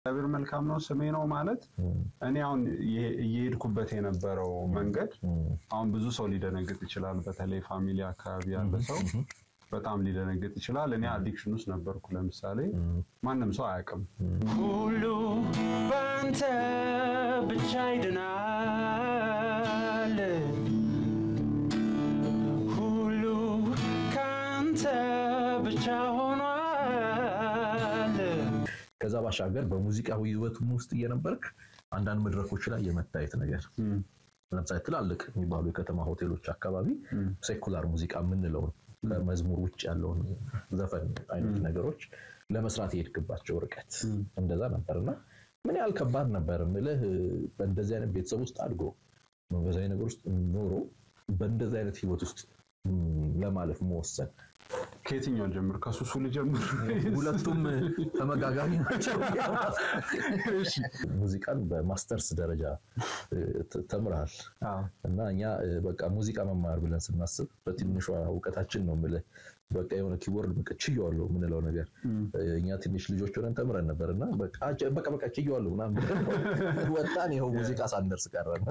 እግዚአብሔር መልካም ነው ስሜ ነው ማለት እኔ አሁን እየሄድኩበት የነበረው መንገድ አሁን ብዙ ሰው ሊደነግጥ ይችላል። በተለይ ፋሚሊ አካባቢ ያለ ሰው በጣም ሊደነግጥ ይችላል። እኔ አዲክሽን ውስጥ ነበርኩ። ለምሳሌ ማንም ሰው አያውቅም። ሁሉ በአንተ ብቻ ይድናል፣ ሁሉ ከአንተ ብቻ ሆኗል። ከዛ ባሻገር በሙዚቃ ህይወቱም ውስጥ እየነበርክ አንዳንድ መድረኮች ላይ የመታየት ነገር ለምሳሌ ትላልቅ የሚባሉ የከተማ ሆቴሎች አካባቢ ሴኩላር ሙዚቃ የምንለውን ከመዝሙር ውጭ ያለውን ዘፈን አይነት ነገሮች ለመስራት የሄድክባቸው ርቀት እንደዛ ነበርና ምን ያህል ከባድ ነበር ምልህ በእንደዚህ አይነት ቤተሰብ ውስጥ አድጎ መንፈሳዊ ነገር ውስጥ ኖሮ በእንደዚህ አይነት ህይወት ውስጥ ለማለፍ መወሰን ከየትኛው ጀምር? ከሱሱ ልጀምር? ሁለቱም ተመጋጋሚ ናቸው። ሙዚቃን በማስተርስ ደረጃ ተምረሃል እና እኛ በቃ ሙዚቃ መማር ብለን ስናስብ በትንሿ እውቀታችን ነው የምልህ በቃ የሆነ ኪቦርድ በቃ ችየዋለሁ የምንለው ነገር እኛ ትንሽ ልጆች ሆነን ተምረን ነበር እና በቃ በቃ ችየዋለሁ ምናምን ብለን ወጣን። ይኸው ሙዚቃ ሳንደርስ ቀረን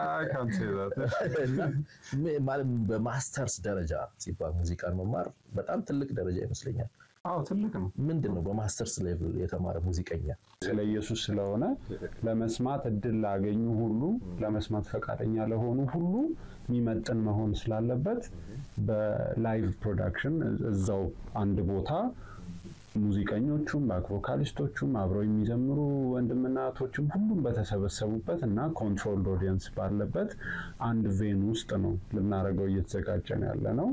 ማለት በማስተርስ ደረጃ ሲባል ሙዚቃን መማር በጣም ትልቅ ደረጃ ይመስለኛል። አዎ ትልቅ ነው። ምንድን ነው በማስተርስ ሌቭል የተማረ ሙዚቀኛ ስለ ኢየሱስ ስለሆነ ለመስማት እድል ላገኙ ሁሉ ለመስማት ፈቃደኛ ለሆኑ ሁሉ የሚመጥን መሆን ስላለበት በላይቭ ፕሮዳክሽን እዛው አንድ ቦታ ሙዚቀኞቹም ባክ ቮካሊስቶቹም አብረው የሚዘምሩ ወንድምና እህቶችም ሁሉም በተሰበሰቡበት እና ኮንትሮልድ ኦዲየንስ ባለበት አንድ ቬን ውስጥ ነው ልናደርገው እየተዘጋጀን ያለ ነው።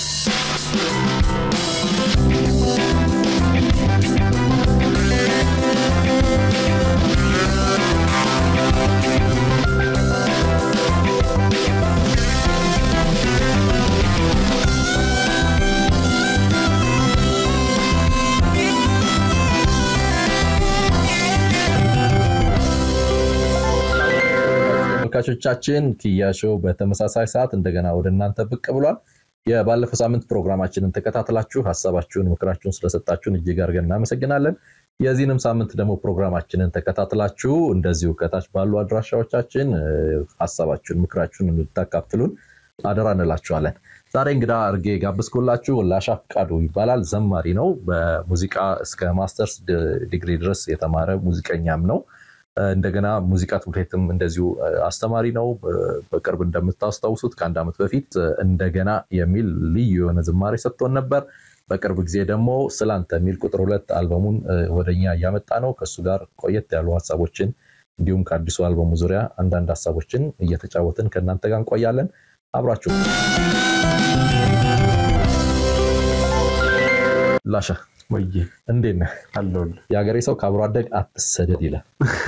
ተመልካቾቻችን ኪያ ሾው በተመሳሳይ ሰዓት እንደገና ወደ እናንተ ብቅ ብሏል። የባለፈው ሳምንት ፕሮግራማችንን ተከታትላችሁ ሀሳባችሁን፣ ምክራችሁን ስለሰጣችሁን እጅግ አድርገን እናመሰግናለን። የዚህንም ሳምንት ደግሞ ፕሮግራማችንን ተከታትላችሁ እንደዚሁ ከታች ባሉ አድራሻዎቻችን ሀሳባችሁን፣ ምክራችሁን እንድታካፍሉን አደራ እንላችኋለን። ዛሬ እንግዳ አድርጌ ጋብዝኩላችሁ ላሻ ፍቃዱ ይባላል። ዘማሪ ነው። በሙዚቃ እስከ ማስተርስ ዲግሪ ድረስ የተማረ ሙዚቀኛም ነው። እንደገና ሙዚቃ ትምህርት ቤትም እንደዚሁ አስተማሪ ነው። በቅርብ እንደምታስታውሱት ከአንድ ዓመት በፊት እንደገና የሚል ልዩ የሆነ ዝማሬ ሰጥቶን ነበር። በቅርብ ጊዜ ደግሞ ስላንተ የሚል ቁጥር ሁለት አልበሙን ወደኛ እያመጣ ነው። ከእሱ ጋር ቆየት ያሉ ሀሳቦችን እንዲሁም ከአዲሱ አልበሙ ዙሪያ አንዳንድ ሀሳቦችን እየተጫወትን ከእናንተ ጋር እንቆያለን። አብራችሁ ላሻ ወይ እንዴት ነህ? አለሁልህ። የሀገሬ ሰው ከአብሮ አደግ አትሰደድ ይላል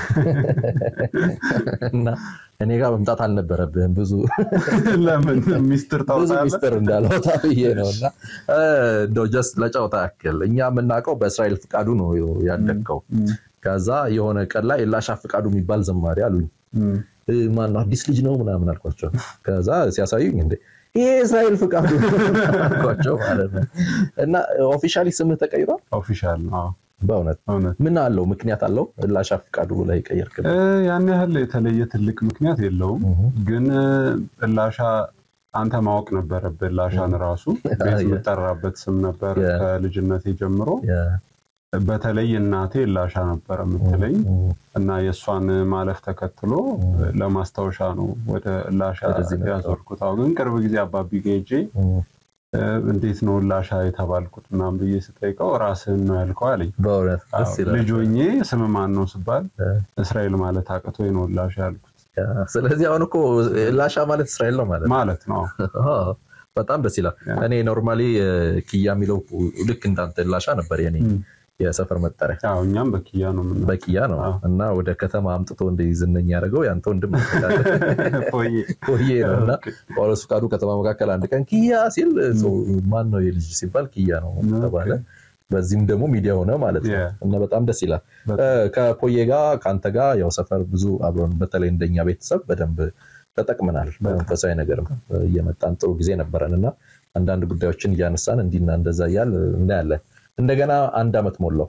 እና እኔ ጋር መምጣት አልነበረብህም። ብዙ ለምን ሚስጥር ብዙ ታውቃለህ? ሚስጥር እንዳልወጣ ብዬ ነው እና እንደው ጀስት ለጨዋታ ያክል እኛ የምናውቀው በእስራኤል ፍቃዱ ነው ያደግከው። ከዛ የሆነ ቀን ላይ ላሻ ፍቃዱ የሚባል ዘማሪ አሉኝ። ማነው አዲስ ልጅ ነው ምናምን አልኳቸው። ከዛ ሲያሳዩኝ እንዴ ይሄ እስራኤል ፍቃዱ አልኳቸው ማለት ነው። እና ኦፊሻሊ ስምህ ተቀይሯል? ኦፊሻል ነው። አዎ፣ በእውነት እውነት ምን አለው ምክንያት አለው? ላሻ ፍቃዱ ላይ ቀየርክ? እ ያን ያህል የተለየ ትልቅ ምክንያት የለውም። ግን እላሻ አንተ ማወቅ ነበረብህ። እላሻን ራሱ ቤት የምጠራበት ስም ነበር ያ። ከልጅነቴ ጀምሮ። በተለይ እናቴ እላሻ ነበረ የምትለኝ እና የእሷን ማለፍ ተከትሎ ለማስታወሻ ነው ወደ እላሻ ወደዚህ መጣሁ። ያዞርኩት። አሁን ግን ቅርብ ጊዜ አባቢ ጋ ሄጄ እ እንዴት ነው እላሻ የተባልኩት ምናምን ብዬ ስጠይቀው ራስህን ነው ያልከው አለኝ። በእውነት ደስ ይላል። ልጅ ሆኜ ስም ማን ነው ስባል እ። እስራኤል ማለት አቅቶኝ ነው እላሻ ያልኩት ስለዚህ አሁን እኮ ላሻ ማለት እስራኤል ነው ማለት ነው። ማለት ነው። አዎ፣ በጣም ደስ ይላል። ያ። እኔ ኖርማሊ ኪያ የሚለው ልክ እንዳንተ ላሻ ነበር የኔ እም። የሰፈር መጠሪያ ያው እኛም በኪያ ነው የምንለው። በኪያ ነው አዎ። እና ወደ ከተማ አምጥቶ እንደዚህ ዝነኛ ያደረገው ያንተ ወንድም ቆይ ቆየ ነው እና ጳውሎስ ፍቃዱ ከተማ መካከል አንድ ቀን ኪያ ሲል ሰው ማን ነው የልጅ ሲባል ኪያ ነው ተባለ። በዚህም ደግሞ ሚዲያ ሆነ ማለት ነው Yeah. እና በጣም ደስ ይላል። በጣም። እ፣ ከፖዬ ጋር ከአንተ ጋር ያው ሰፈር ብዙ አብረን በተለይ እንደኛ ቤተሰብ በደንብ ተጠቅመናል። በመንፈሳዊ ነገርም እየመጣን ጥሩ ጊዜ ነበረን እና አንዳንድ ጉዳዮችን እያነሳን እንዲና እንደዛ እያል እናያለን። እንደገና አንድ ዓመት ሞላው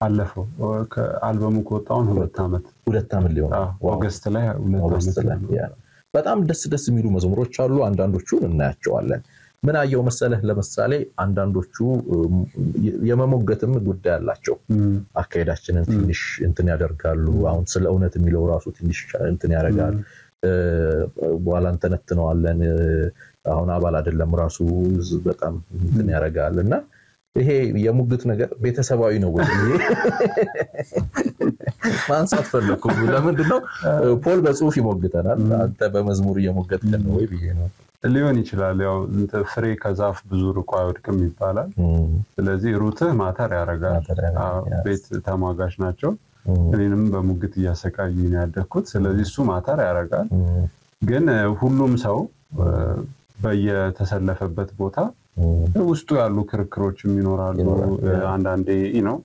አለፈው ከአልበሙ ከወጣውን ሁለት ዓመት ሁለት ዓመት ሊሆን አዎ፣ ኦገስት ላይ ሁለት ኦገስት ዓመት ላይ ነው። ያ ነው። በጣም ደስ ደስ የሚሉ መዝሙሮች አሉ። አንዳንዶቹን እናያቸዋለን። ምን አየው መሰለህ፣ ለምሳሌ አንዳንዶቹ እም፣ የመሞገትም ጉዳይ አላቸው። እም፣ አካሄዳችንን ትንሽ እንትን ያደርጋሉ። አሁን ስለ እውነት የሚለው ራሱ ትንሽ እንትን ያደርጋል። እ፣ በኋላ እንተነትነዋለን። እ፣ አሁን አባል አይደለም ራሱ በጣም እንትን ያደርጋል እና ይሄ የሙግት ነገር ቤተሰባዊ ነው ወይ ብዬ ማንሳት ፈለግኩ። ለምንድን ነው ፖል በጽሁፍ ይሞግተናል፣ አንተ በመዝሙር እየሞገትከን ነው ወይ ብዬ ነው። ሊሆን ይችላል። ያው እንትን ፍሬ ከዛፍ ብዙ ርቆ አይወድቅም ይባላል። እም፣ ስለዚህ ሩትህ ማተር ያደርጋል። ማተር ያደርጋል፣ አዎ፣ ያ። ቤት ተሟጋች ናቸው። እም፣ እኔንም በሙግት እያሰቃዩ ነው ያደግኩት። ስለዚህ እሱ ማተር ያደርጋል። እም፣ ግን እ፣ ሁሉም ሰው እ፣ በየተሰለፈበት ቦታ እም፣ ውስጡ ያሉ ክርክሮችም ይኖራሉ። ይኖራል፣ እ፣ ያ። አንዳንዴ ነው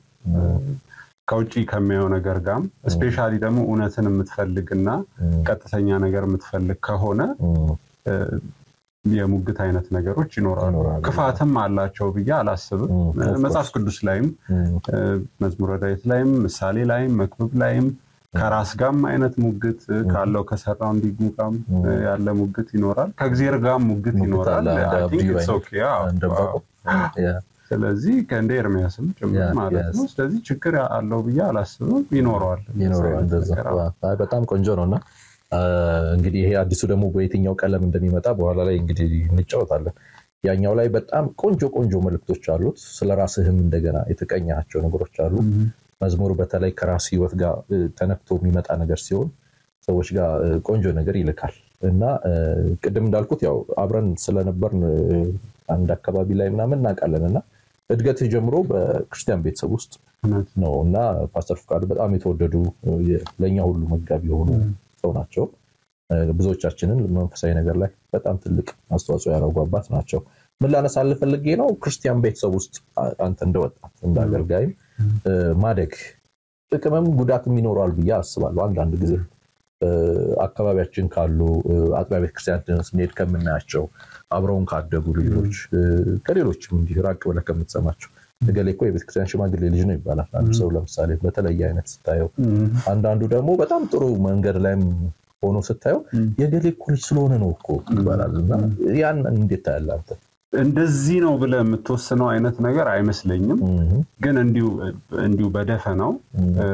ከውጭ ከሚያየው ነገር ጋርም ስፔሻሊ ደግሞ እውነትን የምትፈልግና እም፣ ቀጥተኛ ነገር የምትፈልግ ከሆነ እም፣ እ፣ የሙግት አይነት ነገሮች ይኖራሉ። ይኖራሉ። ክፋትም አላቸው ብዬ አላስብም። እም፣ እ፣ of መጽሐፍ ቅዱስ ላይም እም፣ እ፣ መዝሙረ ዳዊት ላይም ምሳሌ ላይም መክብብ ላይም ከራስ ጋም አይነት ሙግት እ፣ ካለው ከሰራው እንዲጉ ጋም እ፣ ያለ ሙግት ይኖራል። ከእግዜር ጋም ሙግት ሙግት ይኖራል። አለ። እንደ I think አብዩ it's አይነት፣ okay። አዎ፣ እንደ አዎ። ዕንባቆም። ያ፣ ስለዚህ ከእንደ ኤርሚያስም ጭምር ያ፣ ማለት yes. ነው። ስለዚህ ችግር አለው ብዬ አላስብም። ይኖረዋል ይኖረዋል አይነት እንደዛ። ነገር። አዎ። አይ በጣም ቆንጆ ነው እና አ፣ እንግዲህ ይሄ አዲሱ ደግሞ በየትኛው ቀለም እንደሚመጣ በኋላ ላይ እንግዲህ እንጫወታለን። ያኛው ላይ በጣም ቆንጆ ቆንጆ መልእክቶች አሉት። ስለ ራስህም እንደገና የተቀኛቸው ነገሮች አሉ። መዝሙር በተለይ ከራስ ህይወት ጋር እ፣ ተነክቶ የሚመጣ ነገር ሲሆን ሰዎች ጋር እ፣ ቆንጆ ነገር ይልካል እና እ፣ ቅድም እንዳልኩት ያው አብረን ስለነበርን እ፣ አንድ አካባቢ ላይ ምናምን እናውቃለን እና እድገትህ ጀምሮ በክርስቲያን ቤተሰብ ውስጥ እውነት ነው እና ፓስተር ፍቃዱ በጣም የተወደዱ እ፣ ለእኛ ሁሉ መጋቢ የሆኑ ሰው ናቸው። እ፣ ብዙዎቻችንን መንፈሳዊ ነገር ላይ በጣም ትልቅ አስተዋጽኦ ያደረጉ አባት ናቸው። ምን ላነሳልህ ፈልጌ ነው ክርስቲያን ቤተሰብ ውስጥ አ- አንተ እንደ ወጣት እንደ አገልጋይም እ፣ ማደግ ጥቅምም ጉዳትም ይኖረዋል ብዬ አስባለሁ። አንዳንድ ጊዜ እ፣ አካባቢያችን ካሉ እ፣ አጥቢያ ቤተክርስቲያን ስንሄድ ከምናያቸው አብረውን ካደጉ ልጆች እ፣ ከሌሎችም እንዲህ ራቅ ብለህ ከምትሰማቸው እገሌ እኮ የቤተክርስቲያን ሽማግሌ ልጅ ነው ይባላል። አንድ ሰው ለምሳሌ በተለየ አይነት ስታየው፣ አንዳንዱ ደግሞ በጣም ጥሩ መንገድ ላይም ሆኖ ስታየው የገሌ እኮ ልጅ ስለሆነ ነው እኮ ይባላል እና ያን እንዴት ታያለህ አንተ? እንደዚህ ነው ብለህ የምትወስነው አይነት ነገር አይመስለኝም። እህ፣ ግን እንዲሁ እንዲሁ በደፈናው እህ፣ እ፣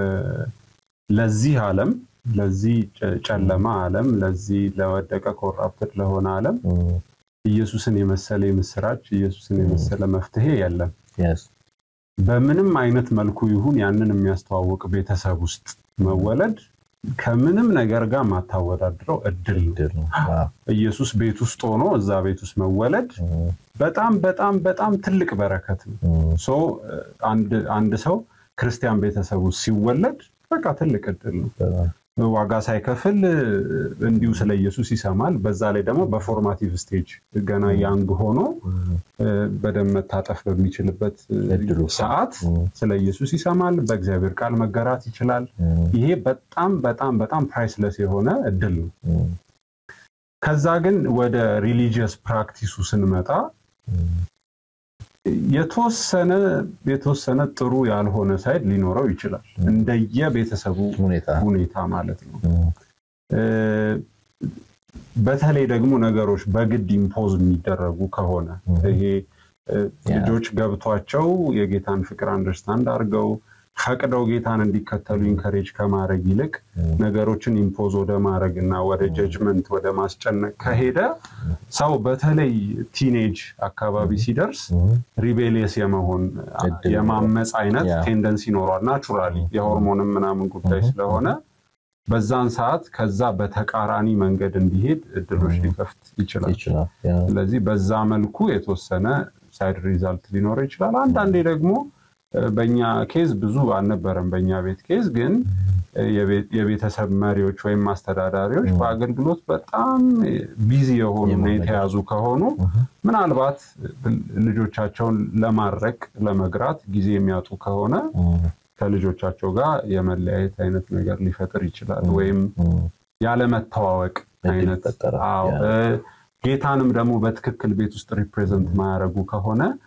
ለዚህ ዓለም ለዚህ ጨ- ጨለማ ዓለም ለዚህ ለወደቀ ኮራፕትድ ለሆነ ዓለም እህ፣ ኢየሱስን የመሰለ የምስራች ኢየሱስን የመሰለ መፍትሄ የለም። yes፣ በምንም አይነት መልኩ ይሁን ያንን የሚያስተዋውቅ ቤተሰብ ውስጥ መወለድ ከምንም ነገር ጋር ማታወዳድረው እድል ነው። ድል ነው። አዎ፣ ኢየሱስ ቤት ውስጥ ሆኖ እዛ ቤት ውስጥ መወለድ እህ፣ በጣም በጣም በጣም ትልቅ በረከት ነው። እህ፣ ሶ አንድ አንድ ሰው ክርስቲያን ቤተሰብ ውስጥ ሲወለድ በቃ ትልቅ እድል ነው። በጣም ዋጋ ሳይከፍል እንዲሁ ስለ ኢየሱስ ይሰማል። በዛ ላይ ደግሞ በፎርማቲቭ ስቴጅ ገና ያንግ ሆኖ እ፣ በደንብ መታጠፍ በሚችልበት እ፣ እድሉ ሰዓት እህ፣ ስለ ኢየሱስ ይሰማል። በእግዚአብሔር ቃል መገራት ይችላል። እህ፣ ይሄ በጣም በጣም በጣም ፕራይስለስ የሆነ እድል ነው። እህ፣ ከዛ ግን ወደ ሪሊጂየስ ፕራክቲሱ ስንመጣ እህ፣ የተወሰነ የተወሰነ ጥሩ ያልሆነ ሳይድ ሊኖረው ይችላል እንደየ ቤተሰቡ ሁኔታ ሁኔታ ማለት ነው። እህ፣ እ፣ በተለይ ደግሞ ነገሮች በግድ ኢምፖዝ የሚደረጉ ከሆነ ይሄ እ፣ ያ። ልጆች ገብቷቸው የጌታን ፍቅር አንደርስታንድ አድርገው ፈቅደው ጌታን እንዲከተሉ ኢንከሬጅ ከማድረግ ይልቅ ነገሮችን ኢምፖዝ ወደ ማድረግ እና ወደ ጀጅመንት ወደ ማስጨነቅ ከሄደ ሰው በተለይ ቲኔጅ አካባቢ ሲደርስ እህ፣ ሪቤሊየስ የመሆን እድል የማመፅ አይነት ያ። ቴንደንሲ ይኖሯል። ናቹራሊ የሆርሞንም ምናምን ጉዳይ ስለሆነ በዛን ሰዓት ከዛ በተቃራኒ መንገድ እንዲሄድ እድሎች ሊከፍት ይችላል። ይችላል። ያ፣ ስለዚህ በዛ መልኩ የተወሰነ ሳይድ ሪዛልት ሊኖረው ይችላል። አንዳንዴ ደግሞ እ፣ በእኛ ኬዝ ብዙ አልነበረም። በእኛ ቤት ኬዝ ግን እ፣ የቤት- የቤተሰብ መሪዎች ወይም አስተዳዳሪዎች በአገልግሎት በጣም ቢዚ የሆኑ እና የተያዙ ከሆኑ ምናልባት ልጆቻቸውን ለማድረቅ ለመግራት ጊዜ የሚያጡ ከሆነ እህ፣ ከልጆቻቸው ጋር የመለያየት አይነት ነገር ሊፈጥር ይችላል። ወይም እህ፣ ያለመተዋወቅ እድል አይነት ይፈጠራል። አዎ፣ ያ። እ፣ ጌታንም ደግሞ በትክክል ቤት ውስጥ ሪፕሬዘንት ማያደርጉ ከሆነ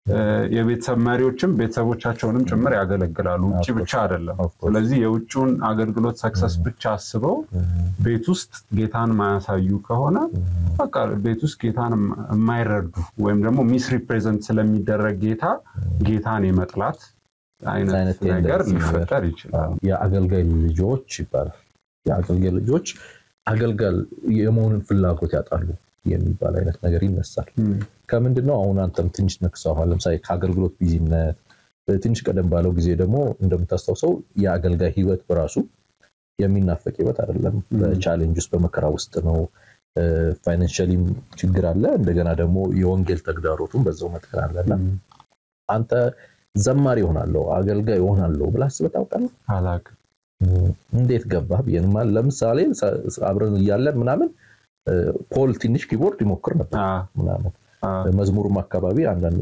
የቤተሰብ መሪዎችም ቤተሰቦቻቸውንም ጭምር ያገለግላሉ። ውጭ ብቻ አይደለም። ስለዚህ የውጭውን አገልግሎት ሰክሰስ ብቻ አስበው ቤት ውስጥ ጌታን ማያሳዩ ከሆነ በቃ ቤት ውስጥ ጌታን የማይረዱ ወይም ደግሞ ሚስ ሪፕሬዘንት ስለሚደረግ ጌታ ጌታን የመጥላት አይነት ነገር ሊፈጠር ይችላል። የአገልጋይ ልጆች ይባላል። የአገልጋይ ልጆች አገልጋል የመሆንን ፍላጎት ያጣሉ የሚባል አይነት ነገር ይነሳል። ከምንድን ነው አሁን አንተም ትንሽ ነክሰዋል። ለምሳሌ ከአገልግሎት ቢዚነት ትንሽ ቀደም ባለው ጊዜ ደግሞ እንደምታስታውሰው የአገልጋይ ህይወት በራሱ የሚናፈቅ ህይወት አይደለም። በቻሌንጅ ውስጥ በመከራ ውስጥ ነው። ፋይናንሻሊም ችግር አለ። እንደገና ደግሞ የወንጌል ተግዳሮቱም በዛው መጠን አለና አንተ ዘማሪ ይሆናለሁ አገልጋይ ይሆናለሁ ብለህ አስበህ ታውቃለህ? አላውቅም። እንዴት ገባህ ብዬ ነው። ለምሳሌ አብረን እያለን ምናምን ፖል ትንሽ ኪቦርድ ይሞክር ነበር ምናምን መዝሙሩም አካባቢ አንዳንድ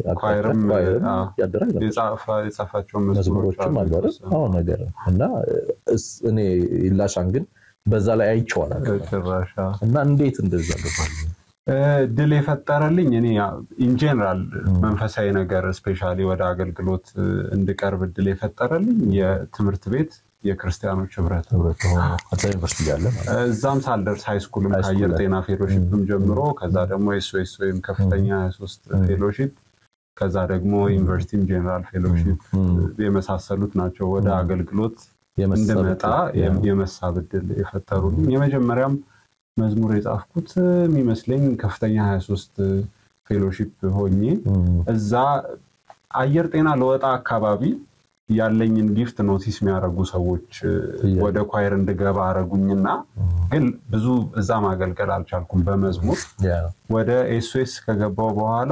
ያደራል የጻፋቸው መዝሙሮችም አሉ አይደል? አዎ ነገር እና እኔ ላሻን ግን በዛ ላይ አይቼዋለሁ እና እንዴት እንደዛ ገባል? ድል የፈጠረልኝ እኔ ኢንጀነራል መንፈሳዊ ነገር ስፔሻሊ ወደ አገልግሎት እንድቀርብ ድል የፈጠረልኝ የትምህርት ቤት የክርስቲያኖች ህብረት ዩኒቨርሲቲ ያለ እዛም ሳልደርስ ሃይስኩልም ከአየር ጤና ፌሎሺፕም ጀምሮ ከዛ ደግሞ ኤስኦኤስ ወይም ከፍተኛ 23 ፌሎሺፕ ከዛ ደግሞ ዩኒቨርሲቲም ጄኔራል ፌሎሺፕ የመሳሰሉት ናቸው ወደ አገልግሎት እንድመጣ የመሳብ እድል የፈጠሩልኝ። የመጀመሪያም መዝሙር የጻፍኩት የሚመስለኝ ከፍተኛ 23 ፌሎሺፕ ሆኜ እዛ አየር ጤና ለወጣ አካባቢ ያለኝን ጊፍት ኖቲስ የሚያደርጉ ሰዎች ወደ ኳየር እንድገባ አረጉኝና ግን ብዙ እዛ ማገልገል አልቻልኩም በመዝሙር ወደ ኤስኦኤስ ከገባው በኋላ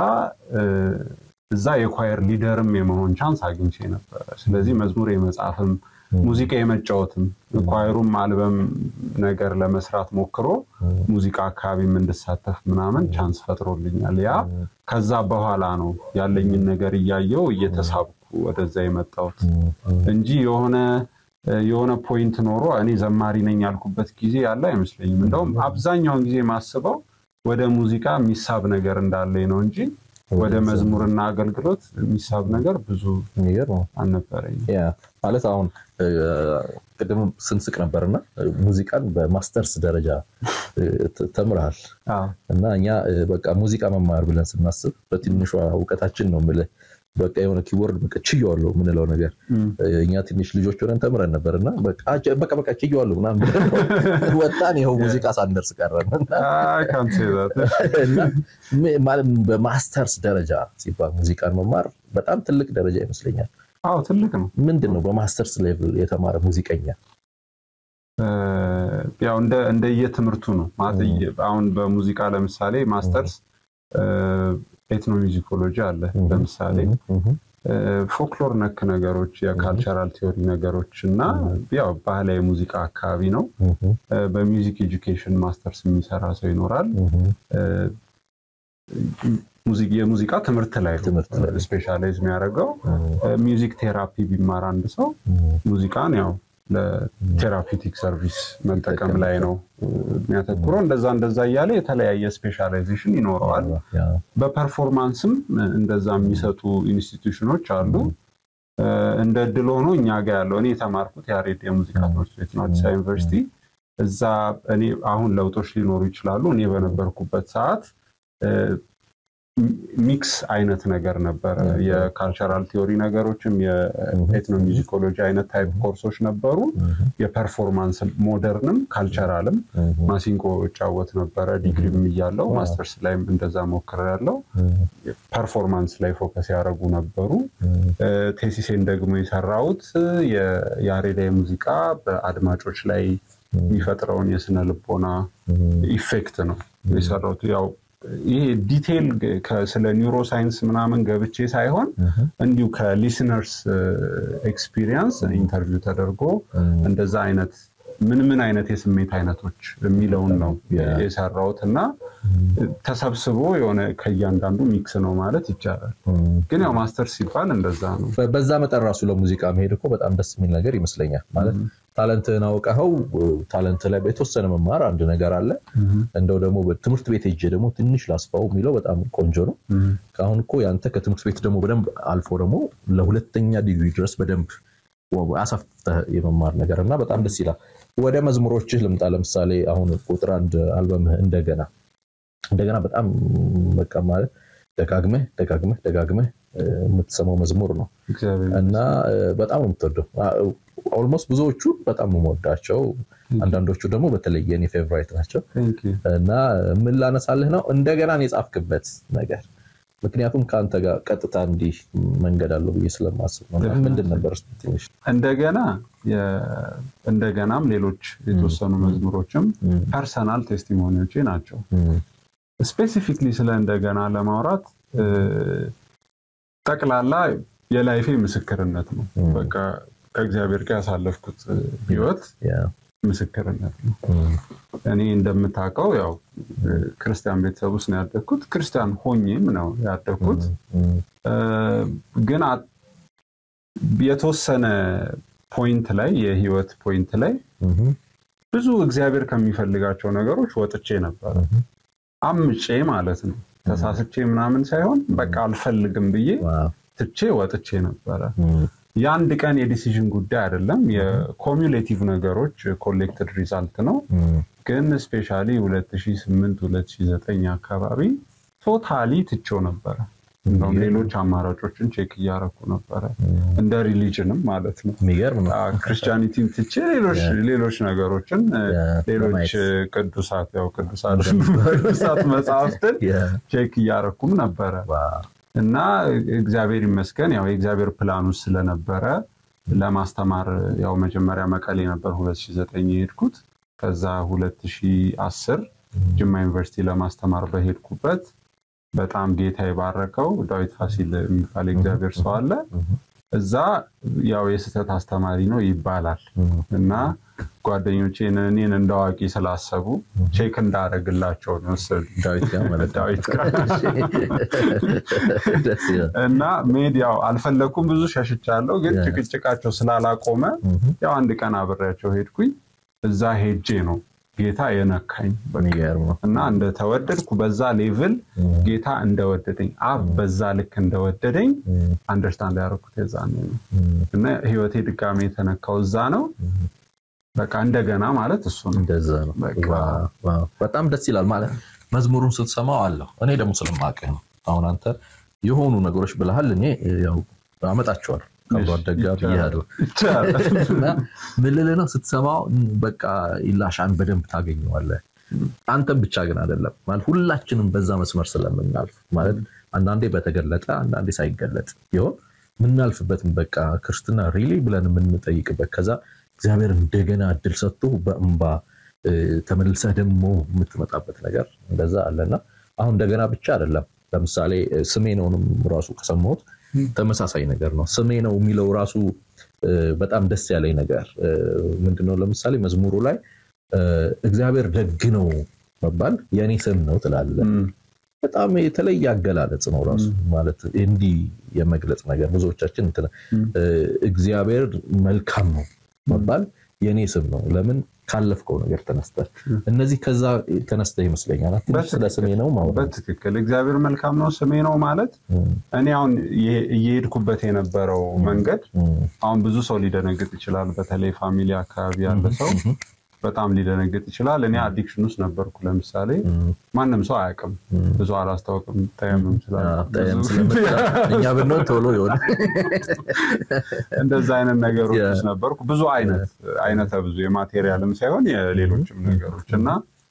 እዛ የኳየር ሊደርም የመሆን ቻንስ አግኝቼ ነበረ። ስለዚህ መዝሙር የመጻፍም ሙዚቃ የመጫወትም ኳየሩም አልበም ነገር ለመስራት ሞክሮ ሙዚቃ አካባቢም እንድሳተፍ ምናምን ቻንስ ፈጥሮልኛል። ያ ከዛ በኋላ ነው ያለኝን ነገር እያየው እየተሳብኩ ወደዛ የመጣሁት እንጂ የሆነ የሆነ ፖይንት ኖሮ እኔ ዘማሪ ነኝ ያልኩበት ጊዜ ያለ አይመስለኝም። እንደውም አብዛኛውን ጊዜ ማስበው ወደ ሙዚቃ የሚሳብ ነገር እንዳለኝ ነው እንጂ ወደ መዝሙርና አገልግሎት የሚሳብ ነገር ብዙ አልነበረኝም። ማለት አሁን ቅድም ስንስቅ ነበርና ሙዚቃን በማስተርስ ደረጃ ተምረሃል እና እኛ በቃ ሙዚቃ መማር ብለን ስናስብ በትንሿ እውቀታችን ነው የምልህ በቃ የሆነ ኪቦርድ በቃ ችየዋለሁ የምንለው ነገር እኛ ትንሽ ልጆች ሆነን ተምረን ነበር እና በቃ በቃ ችየዋለሁ ምናምን ወጣን። ይኸው ሙዚቃ ሳንደርስ ቀረን። በማስተርስ ደረጃ ሲባል ሙዚቃን መማር በጣም ትልቅ ደረጃ ይመስለኛል። አዎ ትልቅ ነው። ምንድን ነው በማስተርስ ሌቭል የተማረ ሙዚቀኛ? ያው እንደየትምህርቱ ነው ማለት አሁን በሙዚቃ ለምሳሌ ማስተርስ ኤትኖ ሚዚኮሎጂ አለ ለምሳሌ ፎክሎር ነክ ነገሮች የካልቸራል ቲዮሪ ነገሮች እና ያው ባህላዊ ሙዚቃ አካባቢ ነው። በሚውዚክ ኤጁኬሽን ማስተርስ የሚሰራ ሰው ይኖራል። የሙዚቃ ትምህርት ላይ ስፔሻላይዝ የሚያደርገው ሚውዚክ ቴራፒ ቢማር አንድ ሰው ሙዚቃን ያው ለቴራፒቲክ ሰርቪስ መጠቀም ላይ ነው የሚያተኩረው። እንደዛ እንደዛ እያለ የተለያየ ስፔሻላይዜሽን ይኖረዋል። በፐርፎርማንስም እንደዛ የሚሰጡ ኢንስቲትዩሽኖች አሉ። እንደ እድል ሆኖ እኛ ጋ ያለው እኔ የተማርኩት ያሬድ የሙዚቃ ትምህርት ቤት ነው፣ አዲስ አበባ ዩኒቨርሲቲ። እዛ እኔ አሁን ለውጦች ሊኖሩ ይችላሉ። እኔ በነበርኩበት ሰዓት ሚክስ አይነት ነገር ነበረ። የካልቸራል ቲዮሪ ነገሮችም የኤትኖ ሚዚኮሎጂ አይነት ታይፕ ኮርሶች ነበሩ። የፐርፎርማንስ ሞደርንም ካልቸራልም ማሲንቆ እጫወት ነበረ። ዲግሪም እያለው ማስተርስ ላይም እንደዛ ሞክሬያለሁ። ፐርፎርማንስ ላይ ፎከስ ያደረጉ ነበሩ። ቴሲሴን ደግሞ የሰራሁት የያሬዳዊ ሙዚቃ በአድማጮች ላይ የሚፈጥረውን የስነ ልቦና ኢፌክት ነው የሰራሁት ያው ይሄ ዲቴይል ስለ ኒውሮ ሳይንስ ምናምን ገብቼ ሳይሆን እንዲሁ ከሊስነርስ ኤክስፒሪየንስ ኢንተርቪው ተደርጎ እንደዛ አይነት ምን ምን አይነት የስሜት አይነቶች የሚለውን ነው የሰራሁት እና ተሰብስቦ የሆነ ከእያንዳንዱ ሚክስ ነው ማለት ይቻላል። ግን ያው ማስተር ሲባል እንደዛ ነው። በዛ መጠን ራሱ ለሙዚቃ መሄድ እኮ በጣም ደስ የሚል ነገር ይመስለኛል። ማለት ታለንትህን አውቀኸው ታለንት ላይ የተወሰነ መማር አንድ ነገር አለ። እንደው ደግሞ ትምህርት ቤት ሄጄ ደግሞ ትንሽ ላስፋው የሚለው በጣም ቆንጆ ነው። ከአሁን እኮ ያንተ ከትምህርት ቤት ደግሞ በደንብ አልፎ ደግሞ ለሁለተኛ ዲግሪ ድረስ በደንብ አሰፍተህ የመማር ነገር እና በጣም ደስ ይላል። ወደ መዝሙሮችህ ልምጣ። ለምሳሌ አሁን ቁጥር አንድ አልበምህ እንደገና እንደገና በጣም በቃ ማለት ደጋግመህ ደጋግመህ ደጋግመህ የምትሰማው መዝሙር ነው እና በጣም ነው የምትወደው። ኦልሞስት ብዙዎቹ በጣም የምወዳቸው፣ አንዳንዶቹ ደግሞ በተለይ የኔ ፌቨራይት ናቸው እና ምን ላነሳልህ ነው እንደገና የጻፍክበት ነገር ምክንያቱም ከአንተ ጋር ቀጥታ እንዲህ መንገድ አለው ብዬ ስለማስብ ነው። ምንድን ነበር ትንሽ እንደገና እንደገናም ሌሎች የተወሰኑ መዝሙሮችም ፐርሰናል ቴስቲሞኒዎቼ ናቸው። ስፔሲፊክሊ ስለ እንደገና ለማውራት ጠቅላላ የላይፌ ምስክርነት ነው። በቃ ከእግዚአብሔር ጋር ያሳለፍኩት ህይወት ምስክርነት ነው። እኔ እንደምታውቀው ያው ክርስቲያን ቤተሰብ ውስጥ ነው ያደግኩት። ክርስቲያን ሆኜም ነው ያደግኩት። ግን የተወሰነ ፖይንት ላይ የህይወት ፖይንት ላይ ብዙ እግዚአብሔር ከሚፈልጋቸው ነገሮች ወጥቼ ነበረ። አምጬ ማለት ነው። ተሳስቼ ምናምን ሳይሆን በቃ አልፈልግም ብዬ ትቼ ወጥቼ ነበረ። የአንድ ቀን የዲሲዥን ጉዳይ አይደለም። የኮሚሌቲቭ ነገሮች ኮሌክትድ ሪዛልት ነው። ግን ስፔሻሊ 2008 2009 አካባቢ ቶታሊ ትቼው ነበረ። እንደውም ሌሎች አማራጮችን ቼክ እያረኩ ነበረ እንደ ሪሊጅንም ማለት ነው። ክርስቲያኒቲን ትቼ ሌሎች ነገሮችን ሌሎች ቅዱሳት ያው ቅዱሳት መጽሐፍትን ቼክ እያረኩም ነበረ እና እግዚአብሔር ይመስገን ያው የእግዚአብሔር ፕላን ውስጥ ስለነበረ ለማስተማር ያው መጀመሪያ መቀሌ ነበር 2009 የሄድኩት። ከዛ 2010 ጅማ ዩኒቨርሲቲ ለማስተማር በሄድኩበት በጣም ጌታ የባረከው ዳዊት ፋሲል የሚባል እግዚአብሔር ሰው አለ። እዛ ያው የስህተት አስተማሪ ነው ይባላል እና ጓደኞቼ እኔን እንደ አዋቂ ስላሰቡ ቼክ እንዳደረግላቸው ነው ዳዊት ጋር እና ሜድ ያው አልፈለግኩም፣ ብዙ ሸሽቻለሁ። ግን ጭቅጭቃቸው ስላላቆመ ያው አንድ ቀን አብሬያቸው ሄድኩኝ። እዛ ሄጄ ነው ጌታ የነካኝ እና እንደተወደድኩ በዛ ሌቭል ጌታ እንደወደደኝ አብ በዛ ልክ እንደወደደኝ አንደርስታንድ ያደረኩት የዛ ነው እና ህይወቴ ድጋሜ የተነካው እዛ ነው። በቃ እንደገና ማለት እሱ ነው። እንደዛ ነው። በጣም ደስ ይላል ማለት መዝሙሩን ስትሰማው አለሁ እኔ ደግሞ ስለማውቅህ ነው። አሁን አንተ የሆኑ ነገሮች ብለሃል፣ እኔ ያው አመጣቸዋለሁ ከአብሮ አደግ ጋር ብያለሁ እና ምን ልልህ ነው ስትሰማው በቃ ኢላሻን በደንብ ታገኘዋለህ። አንተም ብቻ ግን አይደለም ማለት ሁላችንም በዛ መስመር ስለምናልፍ ማለት አንዳንዴ በተገለጠ አንዳንዴ ሳይገለጥ ይሆን የምናልፍበትም በቃ ክርስትና ሪሊ ብለን የምንጠይቅበት ከዛ እግዚአብሔር እንደገና እድል ሰጥቶ በእንባ ተመልሰህ ደግሞ የምትመጣበት ነገር እንደዛ አለና አሁን እንደገና ብቻ አይደለም። ለምሳሌ ስሜ ነውንም ራሱ ከሰማሁት ተመሳሳይ ነገር ነው። ስሜ ነው የሚለው ራሱ በጣም ደስ ያለኝ ነገር ምንድነው? ለምሳሌ መዝሙሩ ላይ እግዚአብሔር ደግ ነው መባል የእኔ ስም ነው ትላለህ። በጣም የተለየ አገላለጽ ነው ራሱ ማለት እንዲህ የመግለጽ ነገር ብዙዎቻችን እግዚአብሔር መልካም ነው መባል የእኔ ስም ነው። ለምን ካለፍከው ነገር ተነስተህ እነዚህ ከዛ ተነስተህ ይመስለኛል። ስለ ስሜ ነው ማለት በትክክል እግዚአብሔር መልካም ነው ስሜ ነው ማለት እኔ አሁን እየሄድኩበት የነበረው መንገድ አሁን ብዙ ሰው ሊደነግጥ ይችላል። በተለይ ፋሚሊ አካባቢ ያለ ሰው በጣም ሊደነግጥ ይችላል። እኔ አዲክሽን ውስጥ ነበርኩ። ለምሳሌ ማንም ሰው አያውቅም፣ ብዙ አላስታውቅም። ጠየምም እኛ ብንሆን ቶሎ ይሆን እንደዛ አይነት ነገሮች ውስጥ ነበርኩ። ብዙ አይነት አይነተ ብዙ የማቴሪያልም ሳይሆን የሌሎችም ነገሮች እና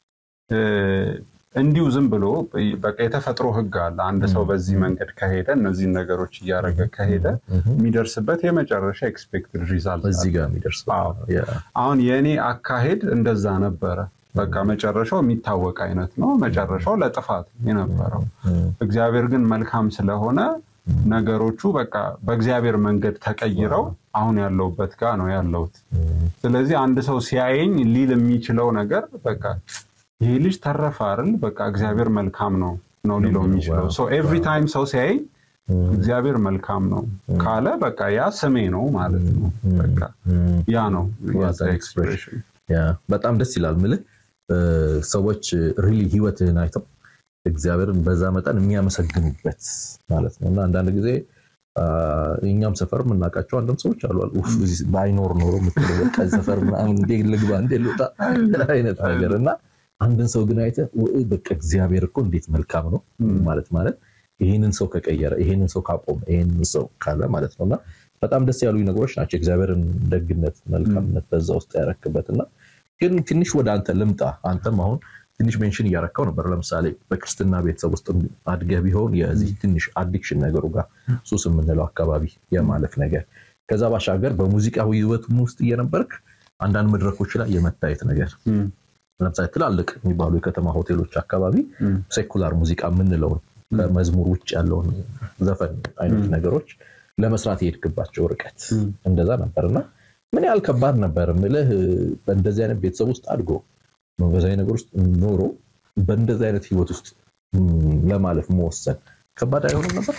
እንዲሁ ዝም ብሎ በቃ የተፈጥሮ ሕግ አለ። አንድ ሰው በዚህ መንገድ ከሄደ እነዚህን ነገሮች እያደረገ ከሄደ የሚደርስበት የመጨረሻ ኤክስፔክትድ ሪዛልት እዚህ ጋር የሚደርስ አሁን የእኔ አካሄድ እንደዛ ነበረ። በቃ መጨረሻው የሚታወቅ አይነት ነው። መጨረሻው ለጥፋት የነበረው እግዚአብሔር ግን መልካም ስለሆነ ነገሮቹ በቃ በእግዚአብሔር መንገድ ተቀይረው አሁን ያለውበት ጋር ነው ያለሁት። ስለዚህ አንድ ሰው ሲያየኝ ሊል የሚችለው ነገር በቃ ይሄ ልጅ ተረፈ አይደል? በቃ እግዚአብሔር መልካም ነው ነው ሊለው የሚችለው። ኤቭሪ ታይም ሰው ሲያየኝ እግዚአብሔር መልካም ነው ካለ በቃ ያ ስሜ ነው ማለት ነው። በቃ ያ ነው የዛ ኤክስፕሬሽን። ያ በጣም ደስ ይላል። ምልህ ሰዎች ሪሊ ህይወትህን አይተው እግዚአብሔርን በዛ መጠን የሚያመሰግኑበት ማለት ነው እና አንዳንድ ጊዜ እኛም ሰፈር የምናውቃቸው አንድም ሰዎች አሉ ኡፍ ባይኖር ኖሮ የምትለው በቃ ሰፈር ምናምን እንዴ ልግባ እንዴ ልውጣ አይነት ነገር እና አንድን ሰው ግን አይተህ በቃ እግዚአብሔር እኮ እንዴት መልካም ነው ማለት ማለት ይህንን ሰው ከቀየረ ይህንን ሰው ካቆመ ይህንን ሰው ካለ ማለት ነው እና በጣም ደስ ያሉ ነገሮች ናቸው። እግዚአብሔርን ደግነት፣ መልካምነት በዛ ውስጥ ያረክበት እና ግን ትንሽ ወደ አንተ ልምጣ። አንተም አሁን ትንሽ ሜንሽን እያረካው ነበር። ለምሳሌ በክርስትና ቤተሰብ ውስጥ አድገህ ቢሆን የዚህ ትንሽ አዲክሽን ነገሩ ጋር ሱስ የምንለው አካባቢ የማለፍ ነገር፣ ከዛ ባሻገር በሙዚቃዊ ህይወቱም ውስጥ እየነበርክ አንዳንድ መድረኮች ላይ የመታየት ነገር ለምሳሌ ትላልቅ የሚባሉ የከተማ ሆቴሎች አካባቢ ሴኩላር ሙዚቃ የምንለውን ከመዝሙር ውጭ ያለውን ዘፈን አይነት ነገሮች ለመስራት የሄድክባቸው ርቀት እንደዛ ነበር እና ምን ያህል ከባድ ነበር ምልህ በእንደዚህ አይነት ቤተሰብ ውስጥ አድጎ መንፈሳዊ ነገር ውስጥ ኖሮ በእንደዚህ አይነት ህይወት ውስጥ ለማለፍ መወሰን ከባድ አይሆንም ነበር?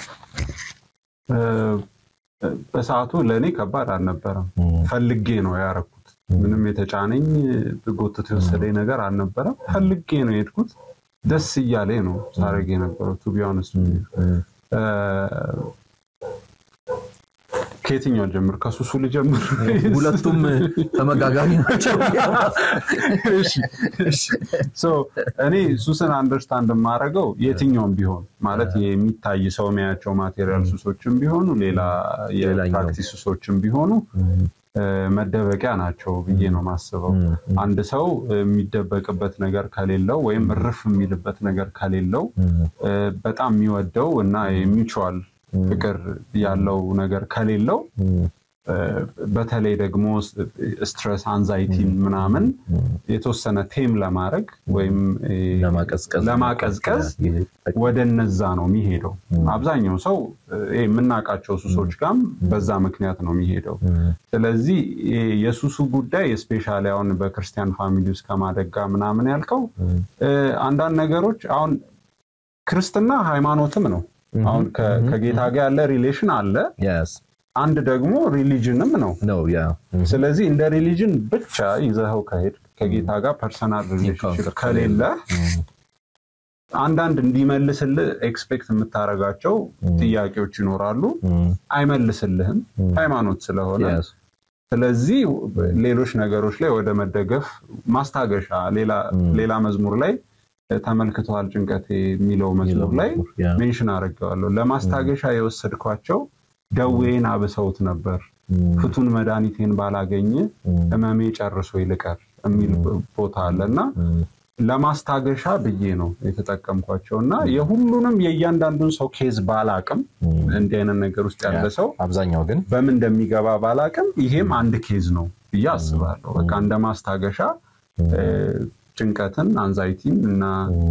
በሰዓቱ ለእኔ ከባድ አልነበረም። ፈልጌ ነው ያረኩት። ምንም የተጫነኝ ጎትቶ የወሰደኝ ነገር አልነበረም። ፈልጌ ነው የሄድኩት። ደስ እያለ ነው ሳረግ የነበረው ቱ ቢ ኦነስት ከየትኛው ልጀምር? ከሱሱ ልጀምር? ሁለቱም ተመጋጋሚ ናቸው። እኔ ሱስን አንደርስታንድ የማደርገው የትኛውም ቢሆን ማለት የሚታይ ሰው የሚያያቸው ማቴሪያል ሱሶችም ቢሆኑ ሌላ የፕራክቲስ ሱሶችም ቢሆኑ መደበቂያ ናቸው ብዬ ነው ማስበው። አንድ ሰው የሚደበቅበት ነገር ከሌለው ወይም እርፍ የሚልበት ነገር ከሌለው በጣም የሚወደው እና የሚቹዋል ፍቅር ያለው ነገር ከሌለው በተለይ ደግሞ ስትረስ አንዛይቲን ምናምን የተወሰነ ቴም ለማድረግ ወይም ለማቀዝቀዝ ወደ እነዛ ነው የሚሄደው። አብዛኛው ሰው የምናውቃቸው ሱሶች ጋም በዛ ምክንያት ነው የሚሄደው። ስለዚህ የሱሱ ጉዳይ ስፔሻሊ አሁን በክርስቲያን ፋሚሊ ውስጥ ከማደግ ጋር ምናምን ያልከው አንዳንድ ነገሮች አሁን ክርስትና ሃይማኖትም ነው። አሁን ከጌታ ጋር ያለ ሪሌሽን አለ። አንድ ደግሞ ሪሊጅንም ነው። ስለዚህ እንደ ሪሊጅን ብቻ ይዘኸው ከሄድ ከጌታ ጋር ፐርሰናል ሪሌሽንሽፕ ከሌለ አንዳንድ እንዲመልስልህ ኤክስፔክት የምታደርጋቸው ጥያቄዎች ይኖራሉ። አይመልስልህም ሃይማኖት ስለሆነ። ስለዚህ ሌሎች ነገሮች ላይ ወደ መደገፍ ማስታገሻ ሌላ መዝሙር ላይ ተመልክተዋል ጭንቀቴ የሚለው መዝሙር ላይ ሜንሽን አድርጌዋለሁ። ለማስታገሻ የወሰድኳቸው ደዌን አብሰውት ነበር፣ ፍቱን መድኃኒቴን ባላገኘ ህመሜ ጨርሶ ይልቀር የሚል ቦታ አለ እና ለማስታገሻ ብዬ ነው የተጠቀምኳቸው እና የሁሉንም የእያንዳንዱን ሰው ኬዝ ባላቅም እንዲህ አይነት ነገር ውስጥ ያለ ሰው አብዛኛው ግን በምን እንደሚገባ ባላቅም ይሄም አንድ ኬዝ ነው ብዬ አስባለሁ። በቃ እንደ ማስታገሻ ጭንቀትን፣ አንዛይቲን እና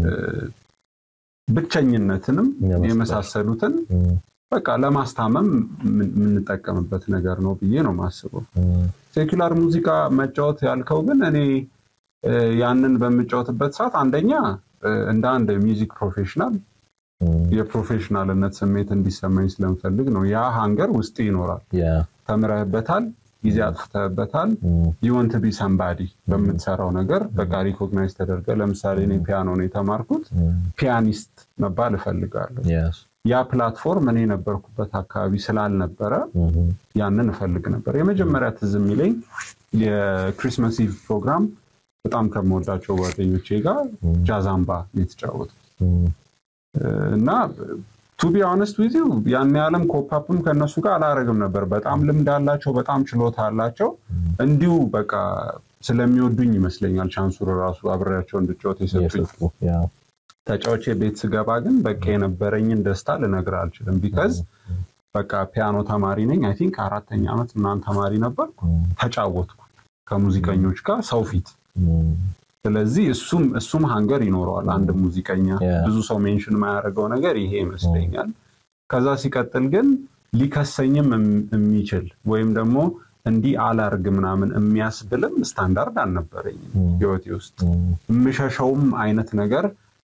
ብቸኝነትንም የመሳሰሉትን በቃ ለማስታመም የምንጠቀምበት ነገር ነው ብዬ ነው የማስበው። ሴኩላር ሙዚቃ መጫወት ያልከው ግን እኔ ያንን በምጫወትበት ሰዓት አንደኛ እንደ አንድ ሚውዚክ ፕሮፌሽናል የፕሮፌሽናልነት ስሜት እንዲሰማኝ ስለምፈልግ ነው። ያ ሃንገር ውስጥ ይኖራል። ተምረህበታል፣ ጊዜ አጥፍተህበታል። ዩወንት ቢ ሰምባዲ በምትሰራው ነገር በቃ ሪኮግናይዝ ተደርገ። ለምሳሌ እኔ ፒያኖ ነው የተማርኩት፣ ፒያኒስት መባል እፈልጋለሁ። ያ ፕላትፎርም እኔ የነበርኩበት አካባቢ ስላልነበረ ያንን እፈልግ ነበር። የመጀመሪያ ትዝ የሚለኝ የክሪስመስ ኢቭ ፕሮግራም በጣም ከምወዳቸው ጓደኞቼ ጋር ጃዛምባ የተጫወቱት እና ቱ ቢ ኦነስት ዊዝ ዩ ያን ያለም ኮፓፕም ከእነሱ ጋር አላረግም ነበር። በጣም ልምድ አላቸው፣ በጣም ችሎታ አላቸው። እንዲሁ በቃ ስለሚወዱኝ ይመስለኛል ቻንሱር ራሱ አብሬያቸው እንድጫወት የሰጡኝ። ተጫዎቼ ቤት ስገባ ግን በቃ የነበረኝን ደስታ ልነግር አልችልም። ቢከዝ በቃ ፒያኖ ተማሪ ነኝ። አይ ቲንክ አራተኛ ዓመት ምናምን ተማሪ ነበርኩ። ተጫወትኩ ከሙዚቀኞች ጋር ሰው ፊት ስለዚህ እሱም እሱም ሀንገር ይኖረዋል አንድ ሙዚቀኛ። ብዙ ሰው ሜንሽን የማያደርገው ነገር ይሄ ይመስለኛል። ከዛ ሲቀጥል ግን ሊከሰኝም የሚችል ወይም ደግሞ እንዲህ አላርግ ምናምን የሚያስብልም ስታንዳርድ አልነበረኝም ህይወቴ ውስጥ። የምሸሸውም አይነት ነገር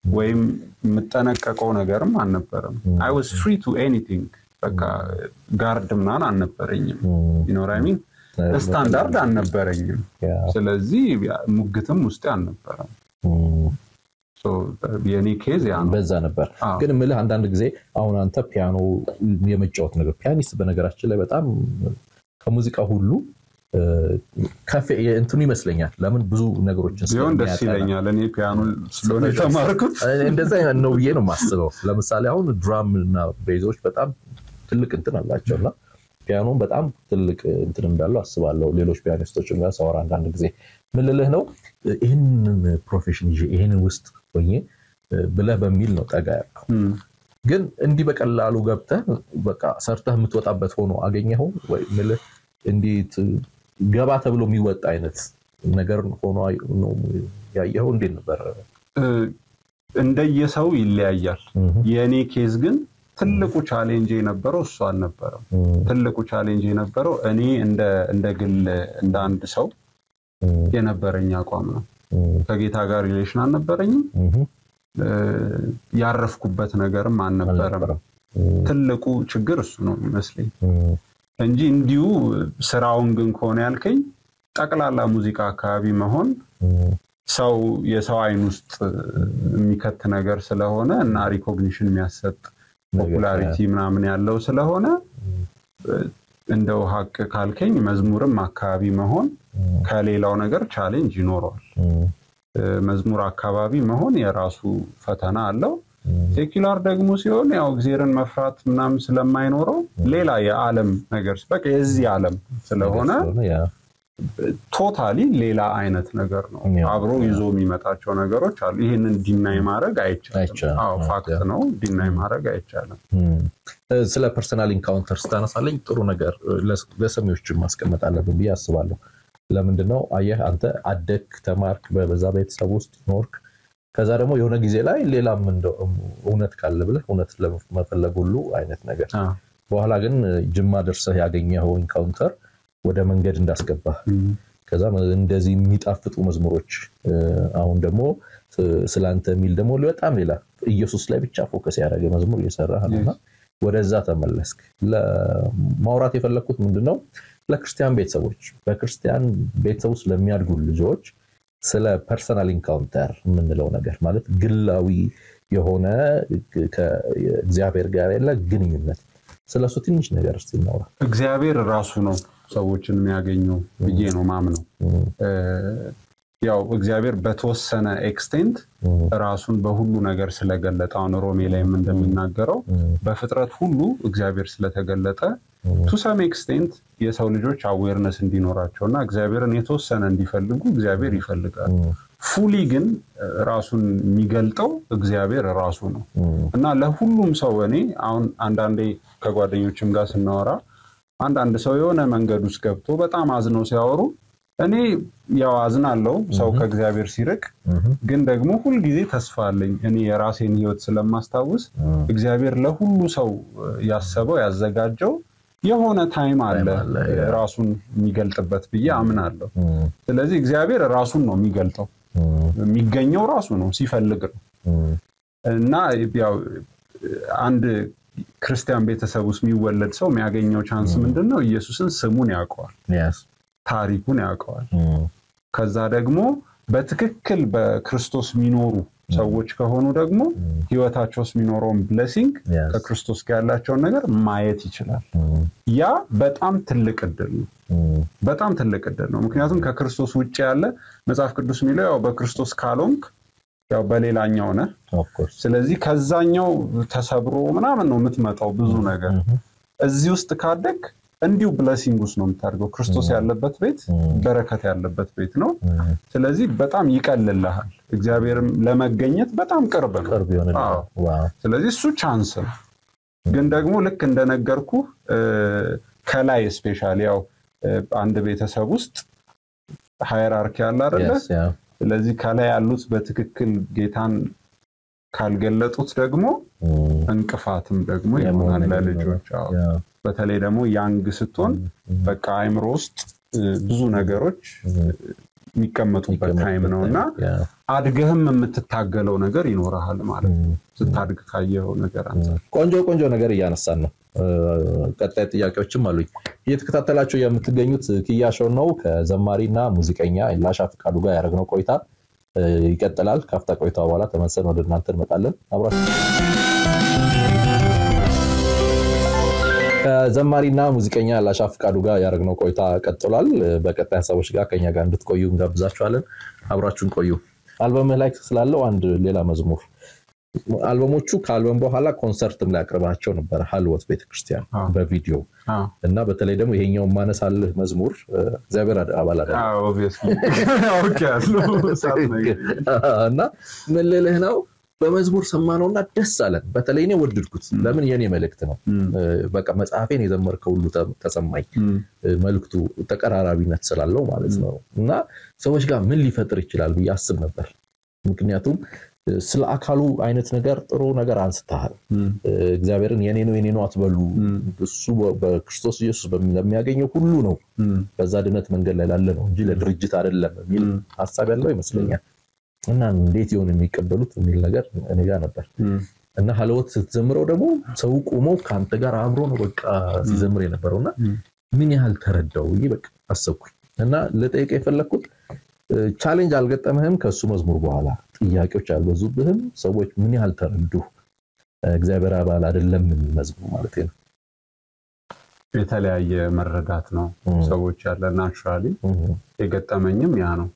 ወይም የምጠነቀቀው ነገርም አልነበረም። አይ ዋዝ ፍሪ ቱ ኤኒቲንግ በቃ ጋርድ ምናምን አልነበረኝም። ይኖራሚን ስታንዳርድ አልነበረኝም። ያ፣ ስለዚህ ያ- ሙግትም ውስጥ አልነበረም። እም፣ ሶ የኔ ኬዝ ያ ነው። በዛ ነበር። አዎ። ግን ምልህ አንዳንድ ጊዜ አሁን አንተ ፒያኖ የመጫወት ነገር ፒያኒስት በነገራችን ላይ በጣም ከሙዚቃ ሁሉ እ፣ ከፍ እንትኑ ይመስለኛል። ለምን ብዙ ነገሮችን ቢሆን ደስ ስለሚያጠና ይለኛል። እኔ ፒያኖ ስለሆነ የተማርኩት እንደዛ ነው ብዬ ነው የማስበው። ለምሳሌ አሁን ድራም እና ቤዞች በጣም ትልቅ እንትን አላቸው እና ፒያኖም በጣም ትልቅ እንትን እንዳለው አስባለሁ። ሌሎች ፒያኒስቶችም ጋር ሳወራ አንዳንድ ጊዜ ምን ልልህ ነው ይህንን ፕሮፌሽን ይዤ ይህንን ውስጥ ሆኜ ብለህ በሚል ነው ጠጋ ያልከው። እም፣ ግን እንዲህ በቀላሉ ገብተህ በቃ ሰርተህ የምትወጣበት ሆኖ አገኘኸው ወይ ምልህ እንዴት ገባ ተብሎ የሚወጣ አይነት ነገር ሆኖ ነው ያየኸው? እንዴት ነበር? እ፣ እንደየሰው ይለያያል። የእኔ ኬዝ ግን ትልቁ ቻሌንጅ የነበረው እሱ አልነበረም። ትልቁ ቻሌንጅ የነበረው እኔ እንደ እንደ ግል እንደ አንድ ሰው የነበረኝ አቋም ነው። ከጌታ ጋር ሪሌሽን አልነበረኝም። እ፣ ያረፍኩበት ነገርም አልነበረም። ትልቁ ችግር እሱ ነው ይመስለኝ እንጂ እንዲሁ ስራውን ግን ከሆነ ያልከኝ ጠቅላላ ሙዚቃ አካባቢ መሆን ሰው የሰው አይን ውስጥ የሚከት ነገር ስለሆነ እና ሪኮግኒሽን የሚያሰጥ ፖፑላሪቲ ምናምን ያለው ስለሆነ እንደው ሀቅ ካልከኝ መዝሙርም አካባቢ መሆን ከሌላው ነገር ቻሌንጅ ይኖረዋል። መዝሙር አካባቢ መሆን የራሱ ፈተና አለው። ሴኪላር ደግሞ ሲሆን ያው እግዜርን መፍራት ምናምን ስለማይኖረው ሌላ የዓለም ነገር በቃ የዚህ ዓለም ስለሆነ ቶታሊ ሌላ አይነት ነገር ነው። ያው፣ አብሮ ይዞ የሚመጣቸው ነገሮች አሉ። ይህንን ዲናይ ማድረግ አይቻልም። አይቻልም። አዎ ፋክት ነው። ዲናይ ማድረግ አይቻልም። ስለ ፐርሰናል ኢንካውንተር ስታነሳለኝ ጥሩ ነገር ለሰሚዎችን ማስቀመጥ አለብን ብዬ አስባለሁ። ለምንድነው አየህ አንተ አደግ ተማርክ፣ በዛ ቤተሰብ ውስጥ ኖርክ። ከዛ ደግሞ የሆነ ጊዜ ላይ ሌላም እንደው እውነት ካለ ብለህ እውነት ለመፈለግ ሁሉ አይነት ነገር አዎ። በኋላ ግን ጅማ ደርሰህ ያገኘኸው ኢንካውንተር ወደ መንገድ እንዳስገባህ ከዛ እንደዚህ የሚጣፍጡ መዝሙሮች እ፣ አሁን ደግሞ ስላንተ የሚል ደግሞ በጣም ሌላ ኢየሱስ ላይ ብቻ ፎከስ ያደረገ መዝሙር እየሰራህ ነው እና ወደዛ ተመለስክ። ለማውራት የፈለግኩት ምንድነው ለክርስቲያን ቤተሰቦች በክርስቲያን ቤተሰብ ውስጥ ለሚያድጉ ልጆች ስለ ፐርሰናል ኢንካውንተር የምንለው ነገር ማለት ግላዊ የሆነ ከእግዚአብሔር ጋር ያለ ግንኙነት ስለሱ ትንሽ ነገር እስቲ እናውራ። እግዚአብሔር ራሱ ነው ሰዎችን የሚያገኘው ብዬ ነው ማምነው። እ፣ ያው እግዚአብሔር በተወሰነ ኤክስቴንት ራሱን በሁሉ ነገር ስለገለጠ አሁን ሮሜ ላይም እንደሚናገረው በፍጥረት ሁሉ እግዚአብሔር ስለተገለጠ ቱ ሰም ኤክስቴንት የሰው ልጆች አዌርነስ እንዲኖራቸው እና እግዚአብሔርን የተወሰነ እንዲፈልጉ እግዚአብሔር ይፈልጋል። ፉሊ ግን እ፣ ራሱን የሚገልጠው እግዚአብሔር ራሱ ነው እና ለሁሉም ሰው እኔ አሁን አንዳንዴ ከጓደኞችም ጋር ስናወራ አንዳንድ ሰው የሆነ መንገድ ውስጥ ገብቶ በጣም አዝነው ሲያወሩ እኔ ያው አዝናለሁ ሰው ከእግዚአብሔር ሲርቅ፣ ግን ደግሞ ሁልጊዜ ተስፋ አለኝ። እኔ የራሴን ሕይወት ስለማስታውስ እግዚአብሔር ለሁሉ ሰው ያሰበው ያዘጋጀው የሆነ ታይም አለ ታይም አለ፣ ያ። ራሱን የሚገልጥበት ብዬ አምናለሁ። ስለዚህ እግዚአብሔር ራሱን ነው የሚገልጠው። የሚገኘው ራሱ ነው ሲፈልግ ነው እና ያው አንድ ክርስቲያን ቤተሰብ ውስጥ የሚወለድ ሰው የሚያገኘው ቻንስ ምንድን ነው? ኢየሱስን ስሙን ያውቀዋል፣ Yes. ታሪኩን ያውቀዋል። Mm. ከዛ ደግሞ በትክክል በክርስቶስ የሚኖሩ ሰዎች ከሆኑ ደግሞ ህይወታቸው ውስጥ የሚኖረውን ብለሲንግ Yes. ከክርስቶስ ጋር ያላቸውን ነገር ማየት ይችላል። Mm. ያ በጣም ትልቅ እድል ነው። Mm. በጣም ትልቅ እድል ነው። ምክንያቱም ከክርስቶስ ውጭ ያለ መጽሐፍ ቅዱስ የሚለው ያው በክርስቶስ ካልሆንክ ያው በሌላኛው ነህ። Of course. ስለዚህ ከዛኛው ተሰብሮ ምናምን ነው የምትመጣው ብዙ ነገር። Mhm. እዚህ ውስጥ ካደግ እንዲሁ ብለሲንግ ውስጥ ነው የምታደርገው። ክርስቶስ ያለበት ቤት በረከት ያለበት ቤት ነው። Mm. ስለዚህ በጣም ይቀልልሃል። እግዚአብሔርም ለመገኘት በጣም ቅርብ ነው። ቅርብ የሆነ አዎ። ዋው ስለዚህ እሱ ቻንስ ነው። ግን ደግሞ ልክ እንደነገርኩ ከላይ ስፔሻሊ ያው እ፣ አንድ ቤተሰብ ውስጥ ሃይራርኪ አለ አይደለ? Yes, yeah. ስለዚህ ከላይ ያሉት በትክክል ጌታን ካልገለጡት ደግሞ Mm. እንቅፋትም ደግሞ የመሆን ይሆናል ነገር ለልጆች። አዎ። Yeah. በተለይ ደግሞ ያንግ ስትሆን በቃ አይምሮ ውስጥ እ፣ ብዙ ነገሮች የሚቀመጡበት ታይም ነው እና አድገህም የምትታገለው ነገር ይኖረሃል ማለት ነው። ስታድግ ካየኸው ነገር አንጻር ቆንጆ ቆንጆ ነገር እያነሳን ነው። ቀጣይ ጥያቄዎችም አሉኝ። እየተከታተላችሁ የምትገኙት ኪያ ሾው ነው። ከዘማሪና ሙዚቀኛ ላሻ ፍቃዱ ጋር ያደረግነው ቆይታ ይቀጥላል። ካፍታ ቆይታ በኋላ ተመልሰን ወደ እናንተ እንመጣለን። አብራችሁ ከዘማሪና ሙዚቀኛ ላሻ ፍቃዱ ጋር ያደረግነው ቆይታ ቀጥሏል። በቀጣይ ሀሳቦች ጋር ከኛ ጋር እንድትቆዩ እንጋብዛችኋለን። አብራችሁን ቆዩ። አልበምህ ላይ ስላለው አንድ ሌላ መዝሙር አልበሞቹ ከአልበም በኋላ ኮንሰርትም ላይ አቅርባቸው ነበር ሀልወት ቤተክርስቲያን በቪዲዮ እና በተለይ ደግሞ ይሄኛውን ማነሳልህ መዝሙር እግዚአብሔር አባል እና ምን ልልህ ነው በመዝሙር ሰማነውና ደስ አለን። በተለይ እኔ ወደድኩት። ለምን የኔ መልእክት ነው። በቃ መጽሐፌን የዘመርከው ሁሉ ተሰማኝ። መልክቱ ተቀራራቢነት ስላለው ማለት ነው እና ሰዎች ጋር ምን ሊፈጥር ይችላል ብዬ አስብ ነበር። ምክንያቱም ስለ አካሉ አይነት ነገር ጥሩ ነገር አንስተሃል። እግዚአብሔርን የኔ ነው የኔ ነው አትበሉ፣ እሱ በክርስቶስ ኢየሱስ ለሚያገኘው ሁሉ ነው፣ በዛ ድነት መንገድ ላይ ላለ ነው እንጂ ለድርጅት አይደለም የሚል ሀሳብ ያለው ይመስለኛል። እና እንዴት ይሆን የሚቀበሉት የሚል ነገር እኔ ጋር ነበር እና ሀለወት ስትዘምረው ደግሞ ሰው ቆሞ ከአንተ ጋር አብሮ ነው በቃ ሲዘምር የነበረው እና ምን ያህል ተረዳው ብዬ በቃ አሰብኩኝ እና ልጠይቅ የፈለግኩት ቻሌንጅ አልገጠምህም? ከእሱ መዝሙር በኋላ ጥያቄዎች አልበዙብህም? ሰዎች ምን ያህል ተረዱ? እግዚአብሔር አባል አይደለም መዝሙር ማለት ነው። የተለያየ መረዳት ነው ሰዎች ያለ ናቹራሊ የገጠመኝም ያ ነው።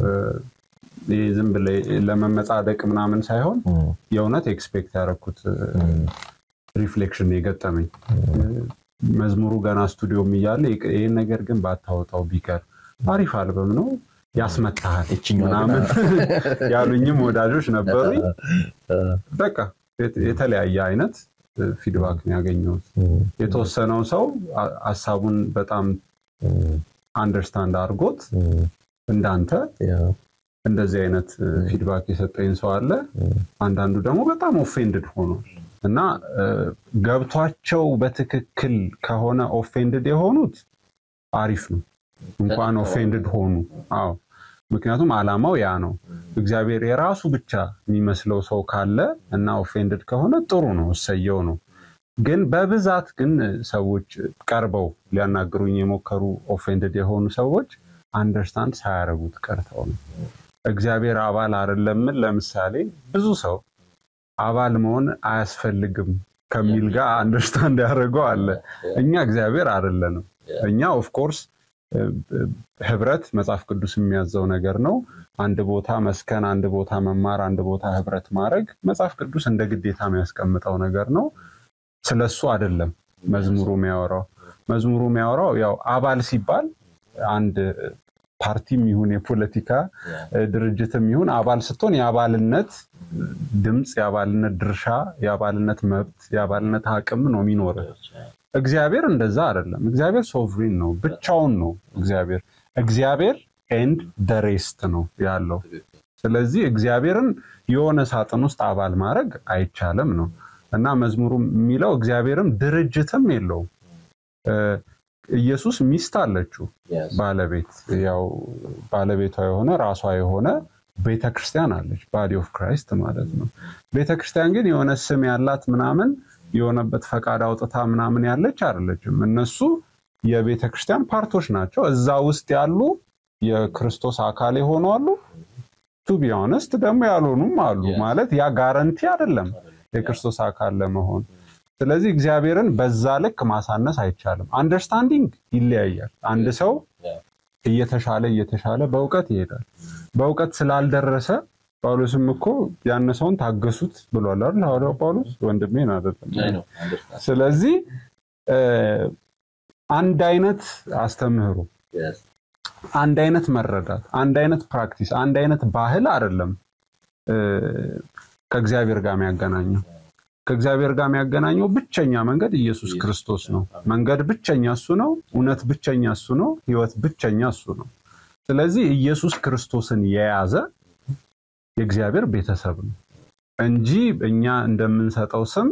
ይህ ዝም ብለህ ለመመጻደቅ ምናምን ሳይሆን የእውነት ኤክስፔክት ያደረኩት ሪፍሌክሽን የገጠመኝ መዝሙሩ ገና ስቱዲዮም እያለ ይህን ነገር ግን ባታወጣው ቢቀር አሪፍ አልበም ነው ያስመታሃል ምናምን ያሉኝም ወዳጆች ነበሩኝ። በቃ የተለያየ አይነት ፊድባክ ነው ያገኘሁት። የተወሰነው ሰው ሀሳቡን በጣም አንደርስታንድ አድርጎት እንዳንተ እንደዚህ አይነት ፊድባክ የሰጠኝ ሰው አለ። አንዳንዱ ደግሞ በጣም ኦፌንድድ ሆኗል እና ገብቷቸው በትክክል ከሆነ ኦፌንድድ የሆኑት አሪፍ ነው። እንኳን ኦፌንድድ ሆኑ። አዎ ምክንያቱም አላማው ያ ነው። እግዚአብሔር የራሱ ብቻ የሚመስለው ሰው ካለ እና ኦፌንድድ ከሆነ ጥሩ ነው፣ እሰየው ነው። ግን በብዛት ግን ሰዎች ቀርበው ሊያናግሩኝ የሞከሩ ኦፌንድድ የሆኑ ሰዎች አንደርስታንድ ሳያደርጉት ቀርተው ነው። እግዚአብሔር አባል አይደለምን? ለምሳሌ ብዙ ሰው አባል መሆን አያስፈልግም ከሚል ጋር አንደርስታንድ ያደርገው አለ። እኛ እግዚአብሔር አይደለንም። እኛ ኦፍኮርስ ህብረት መጽሐፍ ቅዱስ የሚያዘው ነገር ነው። አንድ ቦታ መስከን፣ አንድ ቦታ መማር፣ አንድ ቦታ ህብረት ማድረግ መጽሐፍ ቅዱስ እንደ ግዴታ የሚያስቀምጠው ነገር ነው። ስለሱ አይደለም መዝሙሩ የሚያወራው። መዝሙሩ የሚያወራው ያው አባል ሲባል አንድ ፓርቲም ይሁን የፖለቲካ ድርጅትም ይሁን አባል ስትሆን የአባልነት ድምፅ፣ የአባልነት ድርሻ፣ የአባልነት መብት፣ የአባልነት አቅም ነው የሚኖር። እግዚአብሔር እንደዛ አይደለም። እግዚአብሔር ሶቭሪን ነው፣ ብቻውን ነው እግዚአብሔር። እግዚአብሔር ኤንድ ደሬስት ነው ያለው። ስለዚህ እግዚአብሔርን የሆነ ሳጥን ውስጥ አባል ማድረግ አይቻልም ነው እና መዝሙሩ የሚለው እግዚአብሔርም ድርጅትም የለውም። ኢየሱስ ሚስት አለችው ባለቤት ያው ባለቤቷ የሆነ ራሷ የሆነ ቤተክርስቲያን አለች ባዲ ኦፍ ክራይስት ማለት ነው። ቤተክርስቲያን ግን የሆነ ስም ያላት ምናምን የሆነበት ፈቃድ አውጥታ ምናምን ያለች አይደለችም። እነሱ የቤተክርስቲያን ፓርቶች ናቸው። እዛ ውስጥ ያሉ የክርስቶስ አካል የሆኑ አሉ። ቱ ቢ ኦነስት ደግሞ ያልሆኑም አሉ። ማለት ያ ጋረንቲ አይደለም የክርስቶስ አካል ለመሆን ስለዚህ እግዚአብሔርን በዛ ልክ ማሳነስ አይቻልም። አንደርስታንዲንግ ይለያያል። አንድ ሰው እየተሻለ እየተሻለ በእውቀት ይሄዳል። በእውቀት ስላልደረሰ ጳውሎስም እኮ ያነሰውን ታገሱት ብሏል አይደል? ሐዋርያው ጳውሎስ ወንድሜን አይደለም። ስለዚህ አንድ አይነት አስተምህሮ፣ አንድ አይነት መረዳት፣ አንድ አይነት ፕራክቲስ፣ አንድ አይነት ባህል አይደለም ከእግዚአብሔር ጋር የሚያገናኘው ከእግዚአብሔር ጋር የሚያገናኘው ብቸኛ መንገድ ኢየሱስ ክርስቶስ ነው። መንገድ ብቸኛ እሱ ነው። እውነት ብቸኛ እሱ ነው። ሕይወት ብቸኛ እሱ ነው። ስለዚህ ኢየሱስ ክርስቶስን የያዘ የእግዚአብሔር ቤተሰብ ነው እንጂ እኛ እንደምንሰጠው ስም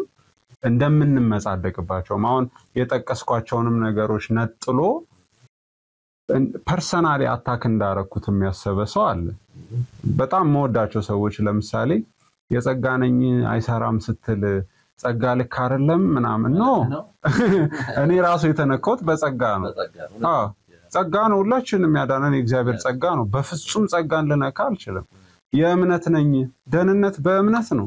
እንደምንመጻደቅባቸውም አሁን የጠቀስኳቸውንም ነገሮች ነጥሎ ፐርሰናሊ አታክ እንዳረኩት የሚያሰበ ሰው አለ። በጣም መወዳቸው ሰዎች ለምሳሌ የጸጋ ነኝ አይሰራም ስትል ጸጋ ልክ አይደለም ምናምን ኖ እኔ ራሱ የተነካሁት በጸጋ ነው። አዎ ጸጋ ነው። ሁላችንም ያዳነን የእግዚአብሔር ጸጋ ነው። በፍጹም ጸጋን ልነካ አልችልም። የእምነት ነኝ። ደህንነት በእምነት ነው።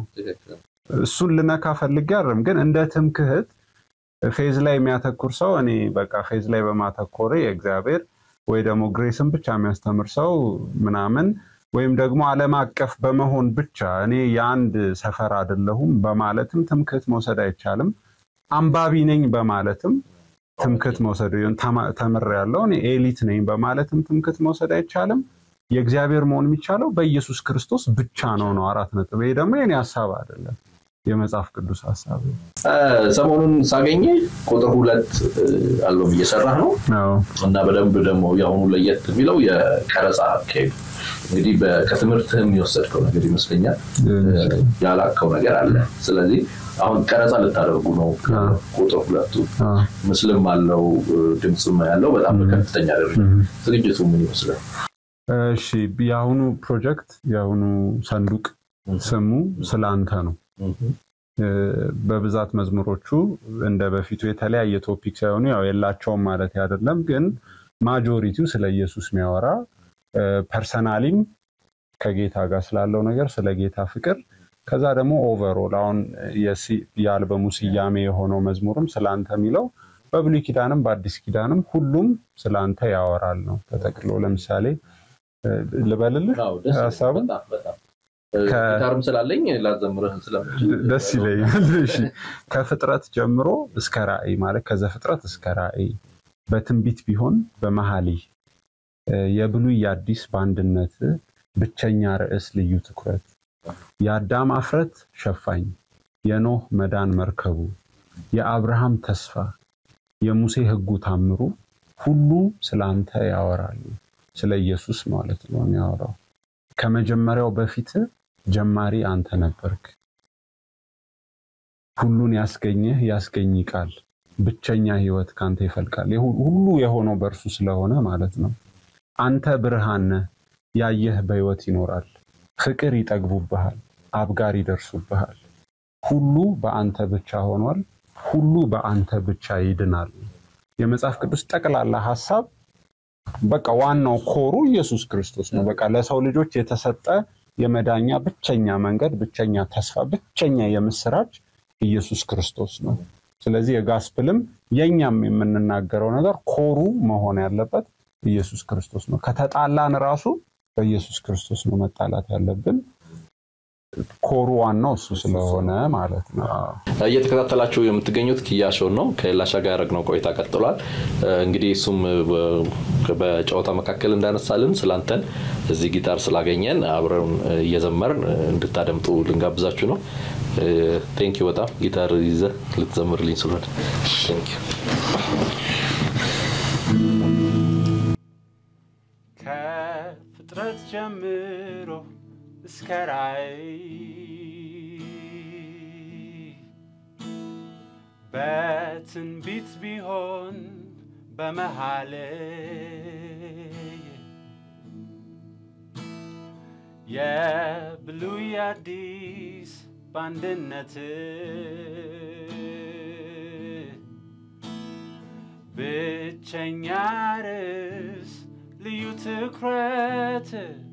እሱን ልነካ ፈልጌ አይደለም። ግን እንደ ትምክህት ፌዝ ላይ የሚያተኩር ሰው እኔ በቃ ፌዝ ላይ በማተኮሬ የእግዚአብሔር ወይ ደግሞ ግሬስን ብቻ የሚያስተምር ሰው ምናምን ወይም ደግሞ ዓለም አቀፍ በመሆን ብቻ እኔ የአንድ ሰፈር አይደለሁም በማለትም ትምክህት መውሰድ አይቻልም። አንባቢ ነኝ በማለትም ትምክህት መውሰድ ተምር ያለው እኔ ኤሊት ነኝ በማለትም ትምክህት መውሰድ አይቻልም። የእግዚአብሔር መሆን የሚቻለው በኢየሱስ ክርስቶስ ብቻ ነው ነው አራት ነጥብ። ይሄ ደግሞ የኔ ሀሳብ አይደለም፣ የመጽሐፍ ቅዱስ ሀሳብ ሰሞኑን ሳገኘ ቁጥር ሁለት አልበም እየሰራህ ነው ነው። እና በደንብ ደግሞ የአሁኑ ለየት የሚለው የቀረጻ አካሄዱ እንግዲህ በ- ከትምህርትህም የወሰድከው ነገር ይመስለኛል ያላከው ነገር አለ። ስለዚህ አሁን ቀረጻ ልታደርጉ ነው። ቁጥር ሁለቱ አዎ። ምስልም አለው ድምፅም ያለው በጣም በከፍተኛ ደረጃ ዝግጅቱ ምን ይመስላል? እሺ የአሁኑ ፕሮጀክት የአሁኑ ሰንዱቅ ስሙ ስላንተ ነው። እ፣ በብዛት መዝሙሮቹ እንደ በፊቱ የተለያየ ቶፒክ ሳይሆኑ ያው የላቸውም ማለት አይደለም፣ ግን ማጆሪቲው ስለ ኢየሱስ የሚያወራ ፐርሰናሊም ከጌታ ጋር ስላለው ነገር ስለ ጌታ ፍቅር፣ ከዛ ደግሞ ኦቨርኦል አሁን የሲ- የአልበሙ ስያሜ የሆነው መዝሙርም ስላንተ የሚለው በብሉይ ኪዳንም በአዲስ ኪዳንም ሁሉም ስላንተ ያወራል ነው ተጠቅሎ። ለምሳሌ እ፣ ልበልልህ አዎ፣ ደስ ይላል። ሀሳቡን በጣም በጣም ከ- ጊታርም ስላለኝ ላዘምርህ ስለምችል ደስ ይለኛል። እሺ ከፍጥረት ጀምሮ እስከ ራእይ ማለት ከዘፍጥረት እስከ ራእይ በትንቢት ቢሆን በመኃልይ እ፣ የብሉይ የአዲስ በአንድነት ብቸኛ ርዕስ ልዩ ትኩረት የአዳም አፍረት ሸፋኝ የኖህ መዳን መርከቡ የአብርሃም ተስፋ የሙሴ ሕጉ ታምሩ ሁሉ ስለ አንተ ያወራሉ። ስለ ኢየሱስ ማለት ነው የሚያወራው። ከመጀመሪያው በፊት ጀማሪ አንተ ነበርክ። ሁሉን ያስገኘህ ያስገኝ ቃል ብቸኛ ህይወት ካንተ ይፈልቃል። የሁ- ሁሉ የሆነው በእርሱ ስለሆነ ማለት ነው። አንተ ብርሃን ነህ፣ ያየህ በህይወት ይኖራል። ፍቅር ይጠግቡብሃል፣ አብጋር ይደርሱብሃል። ሁሉ በአንተ ብቻ ሆኗል፣ ሁሉ በአንተ ብቻ ይድናል። የመጽሐፍ ቅዱስ ጠቅላላ ሀሳብ በቃ ዋናው ኮሩ ኢየሱስ ክርስቶስ ነው። በቃ ለሰው ልጆች የተሰጠ የመዳኛ ብቸኛ መንገድ፣ ብቸኛ ተስፋ፣ ብቸኛ የምስራች ኢየሱስ ክርስቶስ ነው። ስለዚህ የጋስፕልም የኛም የምንናገረው ነገር ኮሩ መሆን ያለበት ኢየሱስ ክርስቶስ ነው። ከተጣላን ራሱ በኢየሱስ ክርስቶስ ነው መጣላት ያለብን። ኮሩ ዋናው እሱ ስለሆነ ማለት ነው። አዎ። እየተከታተላችሁ የምትገኙት ኪያሾን ነው። ከላሻ ጋር ያደረግነው ቆይታ ቀጥሏል። እንግዲህ እሱም በ- በጨዋታ መካከል እንዳነሳልን ስላንተን እዚህ ጊታር ስላገኘን አብረን እየዘመርን እንድታደምጡ ልንጋብዛችሁ ነው። ቴንኪዩ በጣም ጊታር ይዘህ ልትዘምርልኝ ስለሆነ ቴንኪዩ። ከፍጥረት ጀምሮ እስከ ራእይ በትንቢት ቢሆን በመኃልይ የብሉይ አዲስ በአንድነት ብቸኛ ርዕስ ልዩ ትኩረት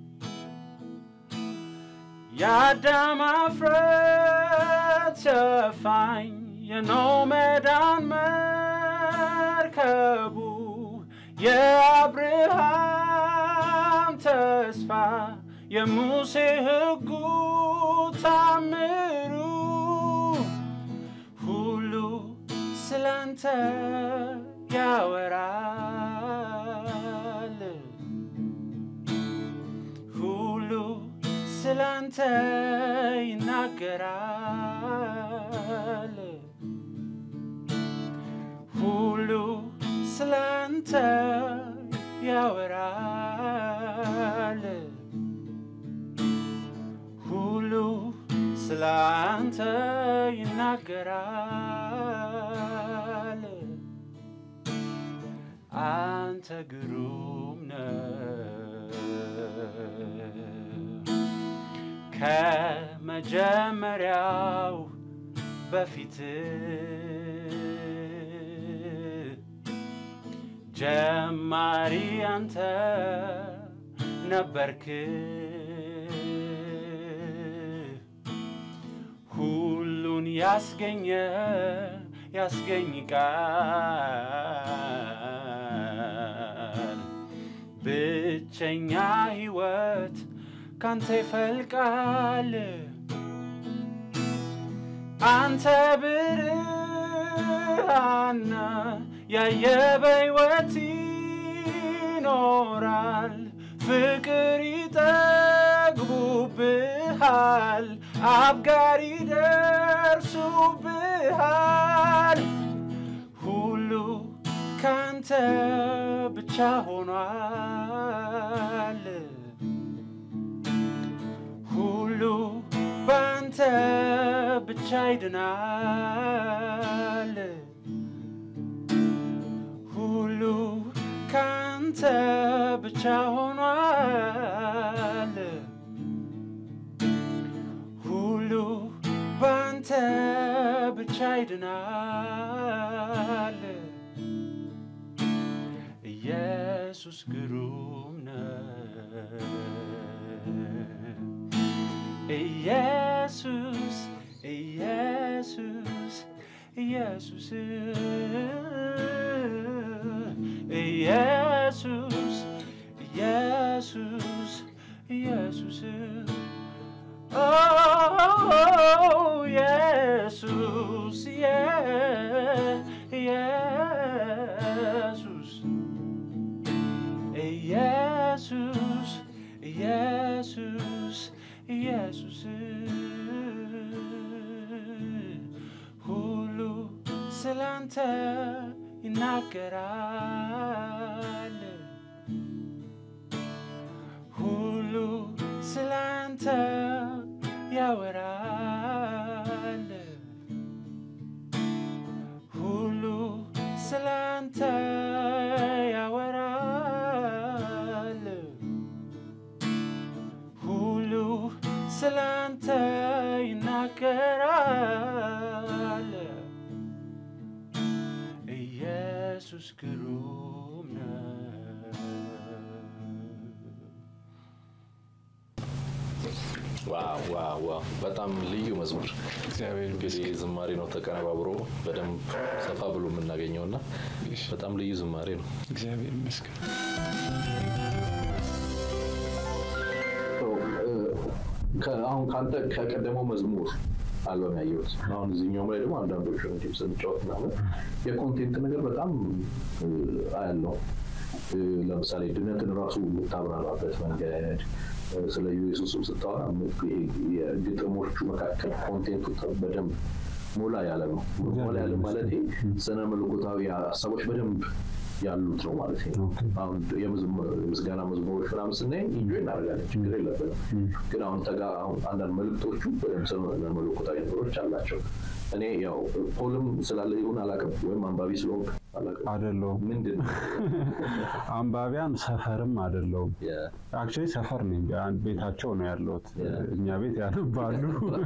የአዳም አፍረት ሸፋኝ የኖህ መዳን መርከቡ የአብርሃም ተስፋ የሙሴ ሕጉ ታምሩ ሁሉ ስላንተ ያወራል ሁሉ ስላንተ ይናገራል ሁሉ ስላንተ ያወራል ሁሉ ስላንተ ይናገራል አንተ ግሩም ከመጀመሪያው በፊት ጀማሪ አንተ ነበርክ ሁሉን ያስገኘ ያስገኝ ቃል ብቸኛ ሕይወት ካንተ ይፈልቃል አንተ ብርሃና ያየ በሕይወት ይኖራል ፍቅር ይጠግቡብሃል አብጋሪ ደርሱብሃል ሁሉ ካንተ ብቻ ሆኗል ሁሉ ባንተ ብቻ ይድናል ሁሉ ካንተ ብቻ ሆኗል ሁሉ ባንተ ብቻ ይድናል ኢየሱስ ግሩም ነው ኢየሱስ ኢየሱስ ኢየሱስ ኢየሱስ ኢየሱስ ኢየሱስ ኦ ኢየሱስ ኢየሱስ ኢየሱስ ኢየሱስ ኢየሱስ ሁሉ ስላንተ ይናገራል ሁሉ ስላንተ ያወራል ሁሉ ስላንተ ያወራል ሁሉ ስላንተ ይናገራል ኢየሱስ ግሩም ነው ዋው ዋው ዋው! በጣም ልዩ መዝሙር እግዚአብሔር እንግዲህ ዝማሬ ነው ተቀነባብሮ በደንብ ሰፋ ብሎ የምናገኘው እና በጣም ልዩ ዝማሬ ነው። እግዚአብሔር ይመስገን። አሁን ከአንተ ከቀደመው መዝሙር አልበም ያየሁት አሁን እዚህኛውም ላይ ደግሞ አንዳንዶቹ እንዲም ስንጫወት ምናምን የኮንቴንት ነገር በጣም አያለው። ለምሳሌ ድነትን ራሱ የምታብራራበት መንገድ ስለ ኢየሱስም ስታወራ የግጥሞቹ መካከል ኮንቴንቱ በደንብ ሞላ ያለ ነው። ሞላ ያለ ማለት ስነ መለኮታዊ ሀሳቦች በደንብ ያሉት ነው ማለት ነው። አሁን የምስጋና መዝሙሮች ምናምን ስናይ ኢንጆይ እናደርጋለን፣ ችግር የለብንም። ግን አሁን ተጋ አሁን አንዳንድ መልእክቶቹ በደንብ ስነ መለኮታዊ ነገሮች አላቸው። እኔ ያው ፖልም ስላለ ይሁን አላውቅም፣ ወይም አንባቢ ስለሆንክ አላውቅም። አይደለሁም ምንድን ነው አንባቢያን ሰፈርም አይደለሁም። አክቹዋሊ ሰፈር ነኝ፣ አንድ ቤታቸው ነው ያለሁት። እኛ ቤት ያነባሉ፣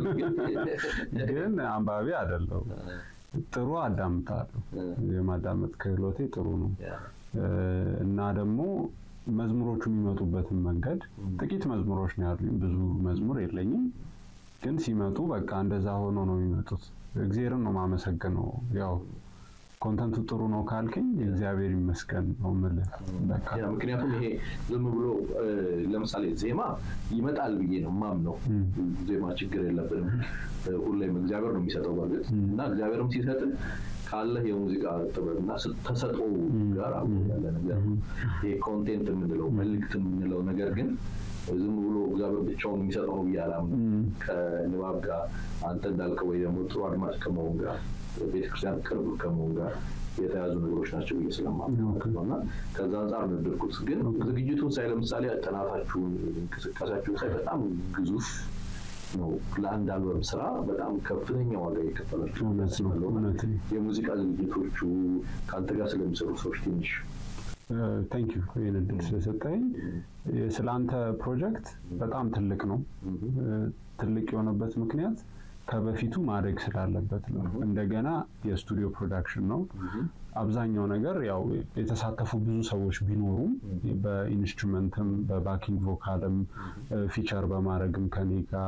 ግን አንባቢ አይደለሁም። ጥሩ አዳምጣለሁ። የማዳመጥ ክህሎቴ ጥሩ ነው እና ደግሞ መዝሙሮቹ የሚመጡበትን መንገድ ጥቂት መዝሙሮች ነው ያሉኝ፣ ብዙ መዝሙር የለኝም። ግን ሲመጡ በቃ እንደዛ ሆኖ ነው የሚመጡት። እግዚአብሔርን ነው ማመሰግነው። ያው ኮንተንቱ ጥሩ ነው ካልከኝ እግዚአብሔር ይመስገን ነው የምልህ። በቃ ያ ምክንያቱም ይሄ ዝም ብሎ ለምሳሌ ዜማ ይመጣል ብዬ ነው ማምነው። ዜማ ችግር የለብንም። ሁሌም እግዚአብሔር ነው የሚሰጠው በእርግጥ እና እግዚአብሔርም ሲሰጥ ካለህ የሙዚቃ ጥበብ እና ተሰጥኦ ጋር አብሮ ያለ ነገር ነው። ይሄ ኮንቴንት የምንለው መልእክት የምንለው ነገር ግን ዝም ብሎ እግዚአብሔር ብቻውን የሚሰጠው ነው ብዬ አላምንም። ከንባብ ጋር አንተ እንዳልከው ወይ ደግሞ ጥሩ አድማጭ ከመሆን ጋር ቤተክርስቲያን ቅርብ ከመሆን ጋር የተያዙ ነገሮች ናቸው ብዬ ስለማምን ነው እና ከዛ አንጻር ነው የወደድኩት። ግን ዝግጅቱን ሳይ ለምሳሌ ጥናታችሁን፣ እንቅስቃሴያችሁን ሳይ በጣም ግዙፍ ነው። ለአንድ አልበም ስራ በጣም ከፍተኛ ዋጋ የከፈላችሁ እውነት ነው፣ እውነት ነው። የሙዚቃ ዝግጅቶቹ ከአንተ ጋር ስለሚሰሩ ሰዎች ትንሽ ቴንክ ዩ ይህን እድል ስለሰጠኝ። ስለ አንተ ፕሮጀክት በጣም ትልቅ ነው። ትልቅ የሆነበት ምክንያት ከበፊቱ ማደግ ስላለበት ነው። እንደገና የስቱዲዮ ፕሮዳክሽን ነው። አብዛኛው ነገር ያው የተሳተፉ ብዙ ሰዎች ቢኖሩም በኢንስትሩመንትም በባኪንግ ቮካልም ፊቸር በማድረግም ከኔ ጋር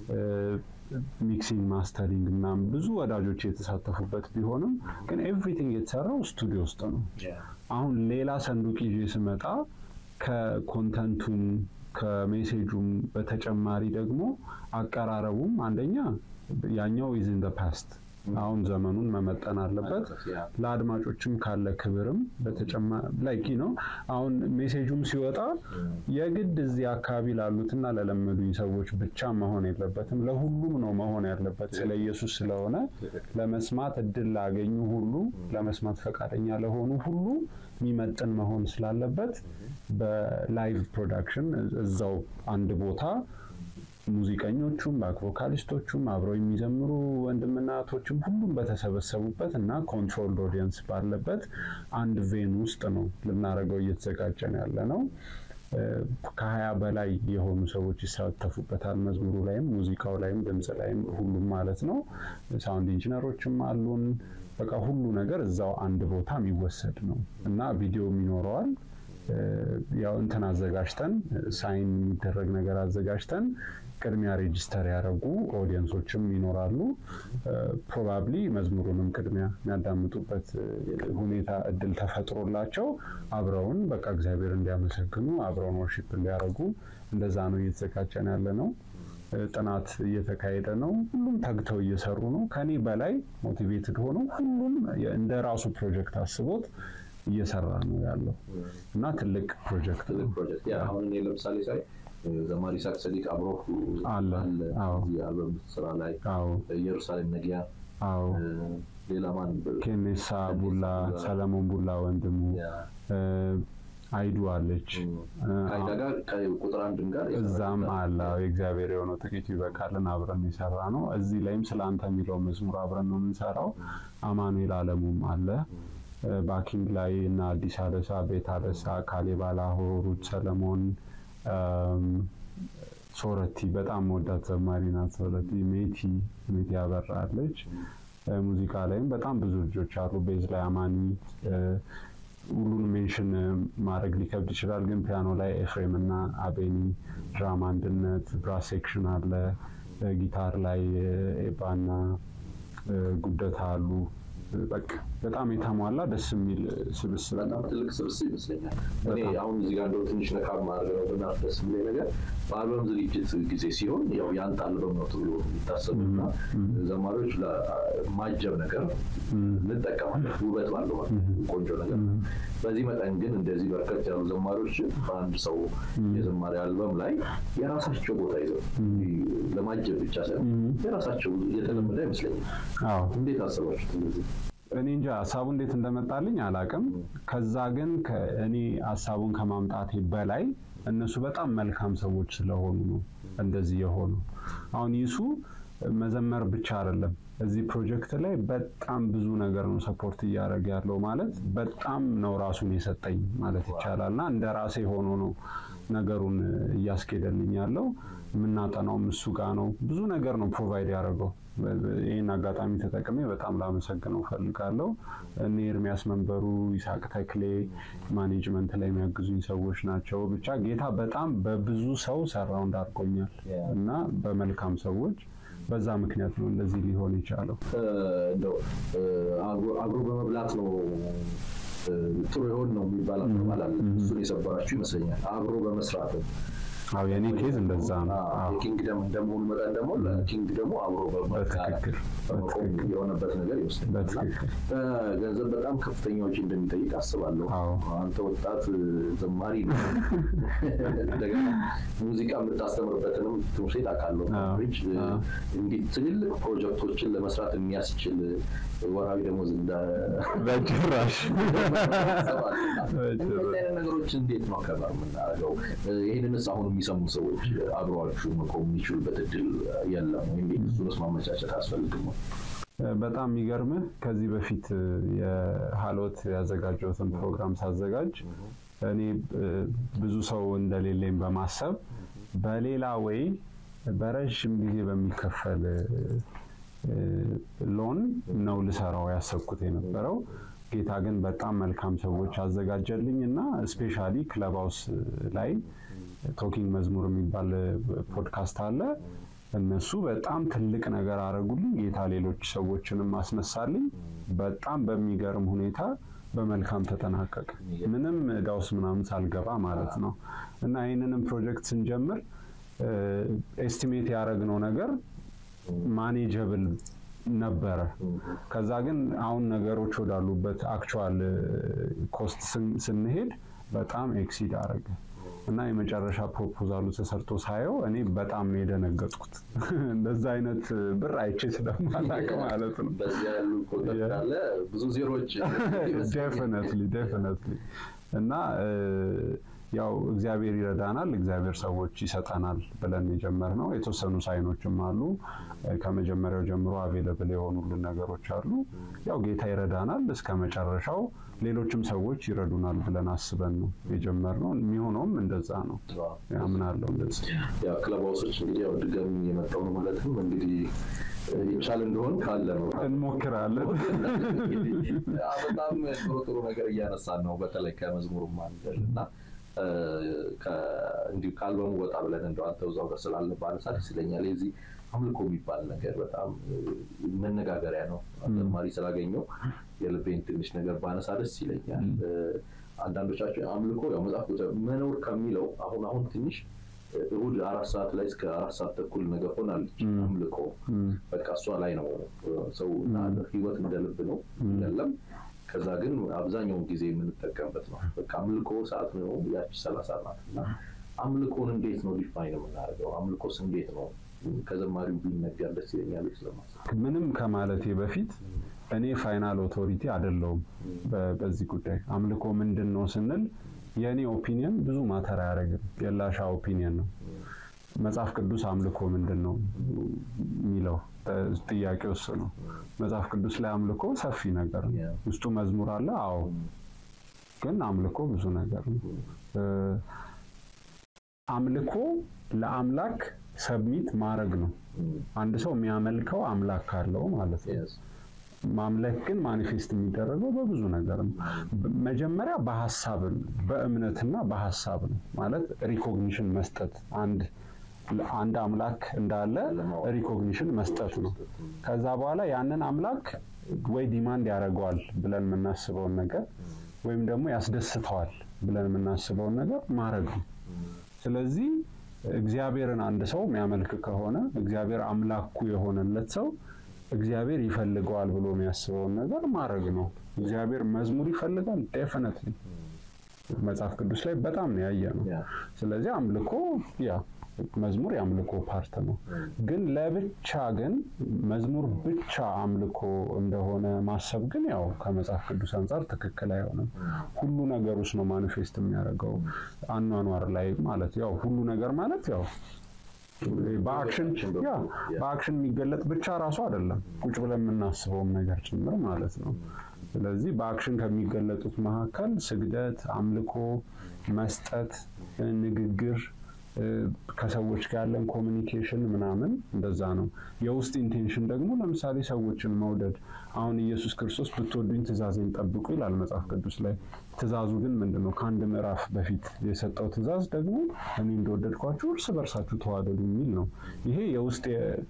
ሚክሲንግ ማስተሪንግ ምናምን ብዙ ወዳጆች የተሳተፉበት ቢሆንም ግን ኤቭሪቲንግ የተሰራው ስቱዲዮ ውስጥ ነው። አሁን ሌላ ሰንዱቅ ይዤ ስመጣ ከኮንተንቱም ከሜሴጁም በተጨማሪ ደግሞ አቀራረቡም አንደኛ ያኛው ኢዝ ኢን ፓስት አሁን ዘመኑን መመጠን አለበት። ለአድማጮችም ካለ ክብርም ላይክ ነው። አሁን ሜሴጁም ሲወጣ የግድ እዚህ አካባቢ ላሉትና ለለመዱኝ ሰዎች ብቻ መሆን የለበትም፣ ለሁሉም ነው መሆን ያለበት። ስለ ኢየሱስ ስለሆነ ለመስማት እድል ላገኙ ሁሉ፣ ለመስማት ፈቃደኛ ለሆኑ ሁሉ የሚመጥን መሆን ስላለበት በላይቭ ፕሮዳክሽን እዛው አንድ ቦታ ሙዚቀኞቹም ባክ ቮካሊስቶቹም አብረው የሚዘምሩ ወንድምና እህቶችም ሁሉም በተሰበሰቡበት እና ኮንትሮልድ ኦዲየንስ ባለበት አንድ ቬን ውስጥ ነው ልናደርገው እየተዘጋጀን ያለ ነው። ከሀያ በላይ የሆኑ ሰዎች ይሳተፉበታል። መዝሙሩ ላይም ሙዚቃው ላይም ድምፅ ላይም ሁሉም ማለት ነው። ሳውንድ ኢንጂነሮችም አሉን። በቃ ሁሉ ነገር እዛው አንድ ቦታ የሚወሰድ ነው እና ቪዲዮም ይኖረዋል። ያው እንትን አዘጋጅተን ሳይን የሚደረግ ነገር አዘጋጅተን ቅድሚያ ሬጅስተር ያደረጉ ኦዲየንሶችም ይኖራሉ። ፕሮባብሊ መዝሙሩንም ቅድሚያ የሚያዳምጡበት ሁኔታ እድል ተፈጥሮላቸው አብረውን በቃ እግዚአብሔር እንዲያመሰግኑ አብረውን ወርሺፕ እንዲያደርጉ እንደዛ ነው እየተዘጋጀን ያለ ነው። ጥናት እየተካሄደ ነው። ሁሉም ተግተው እየሰሩ ነው። ከኔ በላይ ሞቲቬትድ ሆነው ሁሉም እንደ ራሱ ፕሮጀክት አስቦት እየሰራ ነው ያለው እና ትልቅ ፕሮጀክት ነው። አሁን እኔ ለምሳሌ ሳይ ዘማሪ ይስሐቅ ሰዲቅ አብሮ አለ። አዎ። እዚህ አልበም ስራ ላይ አዎ ኢየሩሳሌም ነጊያ አዎ ሌላ ማን ኬኔሳ ቡላ፣ ሰለሞን ቡላ ወንድሙ አይዱ አለች ከአይዳ ጋር ከቁጥር አንድም ጋር እዛም አለ የእግዚአብሔር የሆነው ጥቂቱ ይበቃልን አብረን የሰራ ነው። እዚህ ላይም ስለ አንተ የሚለው መዝሙር አብረን ነው የምንሰራው። አማኑኤል አለሙም አለ ባኪንግ ላይ እና አዲስ አደሳ፣ ቤት አደሳ፣ ካሌብ አላሆ፣ ሩት ሰለሞን፣ ሶረቲ በጣም ወዳት ዘማሪ ናት። ሶረቲ ሜቲ ሜቲ ያበራለች። ሙዚቃ ላይም በጣም ብዙ ልጆች አሉ። ቤዝ ላይ አማኒ ሁሉን ሜንሽን ማድረግ ሊከብድ ይችላል፣ ግን ፒያኖ ላይ ኤፍሬም እና አቤኒ፣ ድራማ አንድነት፣ ብራስ ሴክሽን አለ። ጊታር ላይ ኤባና ጉደታ አሉ። በቃ በጣም የተሟላ ደስ የሚል ስብስብ በጣም ትልቅ ስብስብ ይመስለኛል። እኔ አሁን እዚህ ጋር እንደው ትንሽ ነካ ማድረግ ነው ብናት ደስ የሚለኝ ነገር በአልበም ዝግጅት ጊዜ ሲሆን ያው የአንተ አልበም ነው ተብሎ የሚታሰቡ እና ዘማሪዎች ለማጀብ ነገር እንጠቀማለን፣ ውበት ባለው ማለት ቆንጆ ነገር። በዚህ መጠን ግን እንደዚህ በርከት ያሉ ዘማሪዎች በአንድ ሰው የዘማሪ አልበም ላይ የራሳቸው ቦታ ይዘው ለማጀብ ብቻ ሳይሆን የራሳቸው የተለመደ አይመስለኝም። እንዴት አሰባችሁት እንደዚህ? እኔ እንጃ ሀሳቡ እንዴት እንደመጣልኝ አላቅም። ከዛ ግን እኔ ሀሳቡን ከማምጣቴ በላይ እነሱ በጣም መልካም ሰዎች ስለሆኑ ነው እንደዚህ የሆኑ። አሁን ይሱ መዘመር ብቻ አይደለም እዚህ ፕሮጀክት ላይ በጣም ብዙ ነገር ነው ሰፖርት እያደረገ ያለው ማለት በጣም ነው ራሱን የሰጠኝ ማለት ይቻላል። እና እንደ ራሴ ሆኖ ነው ነገሩን እያስኬደልኝ ያለው። የምናጠናውም እሱ ጋር ነው። ብዙ ነገር ነው ፕሮቫይድ ያደረገው። ይህን አጋጣሚ ተጠቅሜ በጣም ላመሰግነው ፈልጋለሁ። እኔ ኤርሚያስ መንበሩ፣ ይስሐቅ ተክሌ ማኔጅመንት ላይ የሚያግዙኝ ሰዎች ናቸው። ብቻ ጌታ በጣም በብዙ ሰው ሰራው እንዳርጎኛል እና በመልካም ሰዎች በዛ ምክንያት ነው እንደዚህ ሊሆን የቻለው። እንደው አብሮ በመብላት ነው ጥሩ የሆን ነው የሚባል አባባል አለ። እሱን የሰበራችሁ ይመስለኛል። አብሮ በመስራት አዎ የኔ ኬዝ እንደዛ ነው። የኪንግደም እንደመሆኑ መጠን ደግሞ ለኪንግ ደግሞ አብሮ በትክክል በመቆም የሆነበት ነገር ይመስለኛል። በትክክል ገንዘብ በጣም ከፍተኛ ወጪ እንደሚጠይቅ አስባለሁ። አዎ። አንተ ወጣት ዘማሪ ነው። እንደገና ሙዚቃ የምታስተምርበትንም ትምህርት ቤት አውቃለሁ። አዎ። ብሪጅ እንዲህ ትልልቅ ፕሮጀክቶችን ለመስራት የሚያስችል ወራዊ ደሞዝ እንደ በጭራሽ እንደዚህ አይነት ነገሮች እንዴት ነው ከበር የምናደርገው? ይህንንስ አሁን የሚሰሙ ሰዎች አብረዋችሁ መቆም የሚችሉበት እድል የለም ወይ? እንዴት እሱንስ ማመቻቸት አያስፈልግም ወይ? በጣም የሚገርምህ ከዚህ በፊት የሀሎት ያዘጋጀሁትን ፕሮግራም ሳዘጋጅ እኔ ብዙ ሰው እንደሌለኝ በማሰብ በሌላ ወይ በረዥም ጊዜ በሚከፈል ሎን ነው ልሰራው ያሰብኩት የነበረው። ጌታ ግን በጣም መልካም ሰዎች አዘጋጀልኝ እና ስፔሻሊ ክለብ ሃውስ ላይ ቶኪንግ መዝሙር የሚባል ፖድካስት አለ። እነሱ በጣም ትልቅ ነገር አደረጉልኝ። ጌታ ሌሎች ሰዎችንም አስነሳልኝ። በጣም በሚገርም ሁኔታ በመልካም ተጠናቀቀ። ምንም ዕዳ ውስጥ ምናምን ሳልገባ ማለት ነው። እና ይህንንም ፕሮጀክት ስንጀምር ኤስቲሜት ያደረግነው ነገር ማኔጀብል ነበረ። ከዛ ግን አሁን ነገሮች ወዳሉበት አክቹዋል ኮስት ስንሄድ በጣም ኤክሲድ አደረገ እና የመጨረሻ ፕሮፖዛሉ ተሰርቶ ሳየው እኔ በጣም ነው የደነገጥኩት። እንደዛ አይነት ብር አይቼ ስለማላውቅ ማለት ነው። በዚያ ያሉ ቁጥር ካለ ብዙ ዜሮች ዴፊነትሊ ዴፊነትሊ እና ያው እግዚአብሔር ይረዳናል፣ እግዚአብሔር ሰዎች ይሰጠናል ብለን የጀመርነው የተወሰኑ ሳይኖችም አሉ። ከመጀመሪያው ጀምሮ አቬለብል የሆኑልን ነገሮች አሉ። ያው ጌታ ይረዳናል እስከ መጨረሻው፣ ሌሎችም ሰዎች ይረዱናል ብለን አስበን ነው የጀመርነው። የሚሆነውም እንደዛ ነው ያምናለው። እንደዛ ያው ክለብ ሃውሶች እንግዲህ ያው ድጋሚ የመጣው ነው ማለትም እንግዲህ ይቻል እንደሆን ካለ ነው እንሞክራለን። በጣም ጥሩ ጥሩ ነገር እያነሳን ነው። በተለይ ከመዝሙሩም አንደል እና እንዲሁ ከአልበሙ ወጣ ብለን እንደው አንተ እዛው ጋር ስላለ ባነሳ ደስ ይለኛል። የዚህ አምልኮ የሚባል ነገር በጣም መነጋገሪያ ነው። አዘማሪ ስላገኘው የልቤን ትንሽ ነገር ባነሳ ደስ ይለኛል። አንዳንዶቻችን አምልኮ ያው መጽሐፍ መኖር ከሚለው አሁን አሁን ትንሽ እሁድ አራት ሰዓት ላይ እስከ አራት ሰዓት ተኩል ነገር ሆናለች አምልኮ። በቃ እሷ ላይ ነው ሰው ህይወት እንደ ልብ ነው አይደለም። ከዛ ግን አብዛኛውን ጊዜ የምንጠቀምበት ነው። በቃ አምልኮ ሰዓት ነው ያቺ ሰላሳ ናት እና አምልኮን እንዴት ነው ዲፋይን የምናደርገው? አምልኮስ እንዴት ነው ከዘማሪው ቢነገር ደስ ይለኛል ስለማሰብ ምንም ከማለቴ በፊት እኔ ፋይናል ኦቶሪቲ አይደለሁም በዚህ ጉዳይ። አምልኮ ምንድን ነው ስንል የእኔ ኦፒኒየን ብዙ ማተር አያደርግም። የላሻ ኦፒኒየን ነው። መጽሐፍ ቅዱስ አምልኮ ምንድን ነው የሚለው ጥያቄ ውስጥ ነው። መጽሐፍ ቅዱስ ላይ አምልኮ ሰፊ ነገር ነው። ውስጡ መዝሙር አለ። አዎ፣ ግን አምልኮ ብዙ ነገር ነው። አምልኮ ለአምላክ ሰብሚት ማድረግ ነው። አንድ ሰው የሚያመልከው አምላክ አለው ማለት ነው። ማምለክ ግን ማኒፌስት የሚደረገው በብዙ ነገር ነው። መጀመሪያ በሀሳብ በእምነትና በሀሳብ ነው ማለት ሪኮግኒሽን መስጠት አንድ አንድ አምላክ እንዳለ ሪኮግኒሽን መስጠት ነው። ከዛ በኋላ ያንን አምላክ ወይ ዲማንድ ያደርገዋል ብለን የምናስበውን ነገር ወይም ደግሞ ያስደስተዋል ብለን የምናስበውን ነገር ማድረግ ነው። ስለዚህ እግዚአብሔርን አንድ ሰው የሚያመልክ ከሆነ እግዚአብሔር አምላኩ የሆነለት ሰው እግዚአብሔር ይፈልገዋል ብሎ የሚያስበውን ነገር ማድረግ ነው። እግዚአብሔር መዝሙር ይፈልጋል ዴፊነትሊ መጽሐፍ ቅዱስ ላይ በጣም ነው ያየ ነው። ስለዚህ አምልኮ ያ መዝሙር የአምልኮ ፓርት ነው። ግን ለብቻ ግን መዝሙር ብቻ አምልኮ እንደሆነ ማሰብ ግን ያው ከመጽሐፍ ቅዱስ አንጻር ትክክል አይሆንም። ሁሉ ነገር ውስጥ ነው ማኒፌስት የሚያደርገው አኗኗር ላይ ማለት ያው ሁሉ ነገር ማለት ያው በአክሽን ያ በአክሽን የሚገለጥ ብቻ ራሱ አይደለም፣ ቁጭ ብለን የምናስበውም ነገር ጭምር ማለት ነው። ስለዚህ በአክሽን ከሚገለጡት መካከል ስግደት፣ አምልኮ፣ መስጠት፣ ንግግር ከሰዎች ጋር ያለን ኮሚኒኬሽን ምናምን እንደዛ ነው። የውስጥ ኢንቴንሽን ደግሞ ለምሳሌ ሰዎችን መውደድ። አሁን ኢየሱስ ክርስቶስ ብትወዱኝ ትእዛዜን ጠብቁ ይላል መጽሐፍ ቅዱስ ላይ። ትእዛዙ ግን ምንድን ነው? ከአንድ ምዕራፍ በፊት የሰጠው ትእዛዝ ደግሞ እኔ እንደወደድኳችሁ እርስ በርሳችሁ ተዋደዱ የሚል ነው። ይሄ የውስጥ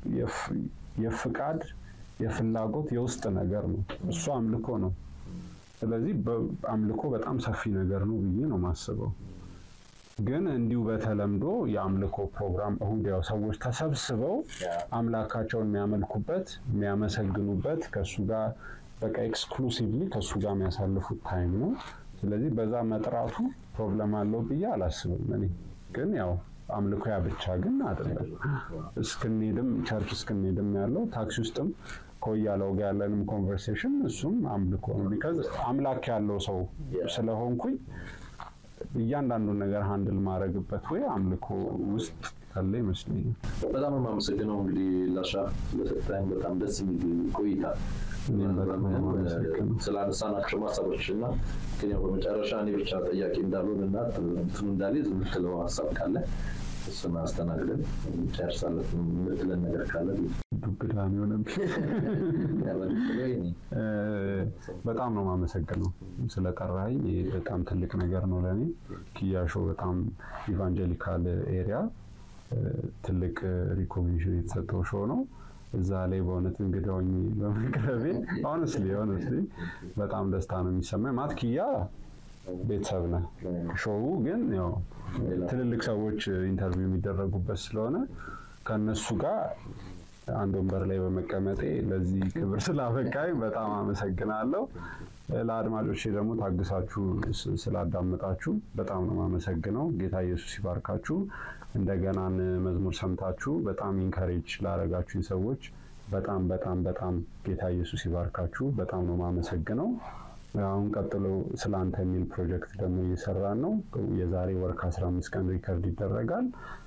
የፍቃድ የፍላጎት የውስጥ ነገር ነው። እሱ አምልኮ ነው። ስለዚህ አምልኮ በጣም ሰፊ ነገር ነው ብዬ ነው ማስበው። ግን እንዲሁ በተለምዶ የአምልኮ ፕሮግራም እሁድ ያው ሰዎች ተሰብስበው አምላካቸውን የሚያመልኩበት የሚያመሰግኑበት ከእሱ ጋር በቃ ኤክስክሉሲቭሊ ከእሱ ጋር የሚያሳልፉት ታይም ነው። ስለዚህ በዛ መጥራቱ ፕሮብለም አለው ብዬ አላስብም። እኔ ግን ያው አምልኮ ያ ብቻ ግን አይደለም። እስክንሄድም ቸርች እስክንሄድም ያለው ታክሲ ውስጥም ከወያለው ጋር ያለንም ኮንቨርሴሽን እሱም አምልኮ ነው። ቢካዝ አምላክ ያለው ሰው ስለሆንኩኝ እያንዳንዱን ነገር ሃንድል ማድረግበት ወይ አምልኮ ውስጥ ያለ ይመስለኛል። በጣም ነው የማመሰግነው እንግዲህ ላሻ ስለሰጠኝ በጣም ደስ የሚል ቆይታ እኔም በጣም ነው የማመሰግነው። ስላነሳናቸው ሀሳቦች እና ግን ያው በመጨረሻ እኔ ብቻ ጠያቂ እንዳልሆን እና እንትኑ እንዳልይዝ የምትለው ሀሳብ ካለ እሱን አስተናግደን ጨርሳለን። የምትለን ነገር ካለ ዱብዳ ነው የሆነብኝ። እ፣ በጣም ነው የማመሰግነው ስለጠራኝ። ይህ በጣም ትልቅ ነገር ነው ለእኔ። ኪያሾ በጣም ኢቫንጀሊካል ኤሪያ እ፣ ትልቅ ሪኮግኒሽን የተሰጠው ሾው ነው። እዛ ላይ በእውነት እንግዳ ሆኜ በመቅረቤ ሆነስሊ ሆነስሊ በጣም ደስታ ነው የሚሰማኝ። ማት ኪያ ቤተሰብ ነህ። ሾው ግን ያው ትልልቅ ሰዎች ኢንተርቪው የሚደረጉበት ስለሆነ ከእነሱ ጋር አንድ ወንበር ላይ በመቀመጤ ለዚህ ክብር ስላበቃኝ በጣም አመሰግናለሁ። ለአድማጮቼ ደግሞ ታግሳችሁ ስ- ስላዳመጣችሁ በጣም ነው የማመሰግነው። ጌታ ኢየሱስ ይባርካችሁ። እንደገናን መዝሙር ሰምታችሁ በጣም ኢንካሬጅ ላደረጋችሁኝ ሰዎች በጣም በጣም በጣም ጌታ ኢየሱስ ይባርካችሁ። በጣም ነው የማመሰግነው። አሁን ቀጥሎ ስለ አንተ የሚል ፕሮጀክት ደግሞ እየሰራን ነው። የዛሬ ወር ከ15 ቀን ሪከርድ ይደረጋል።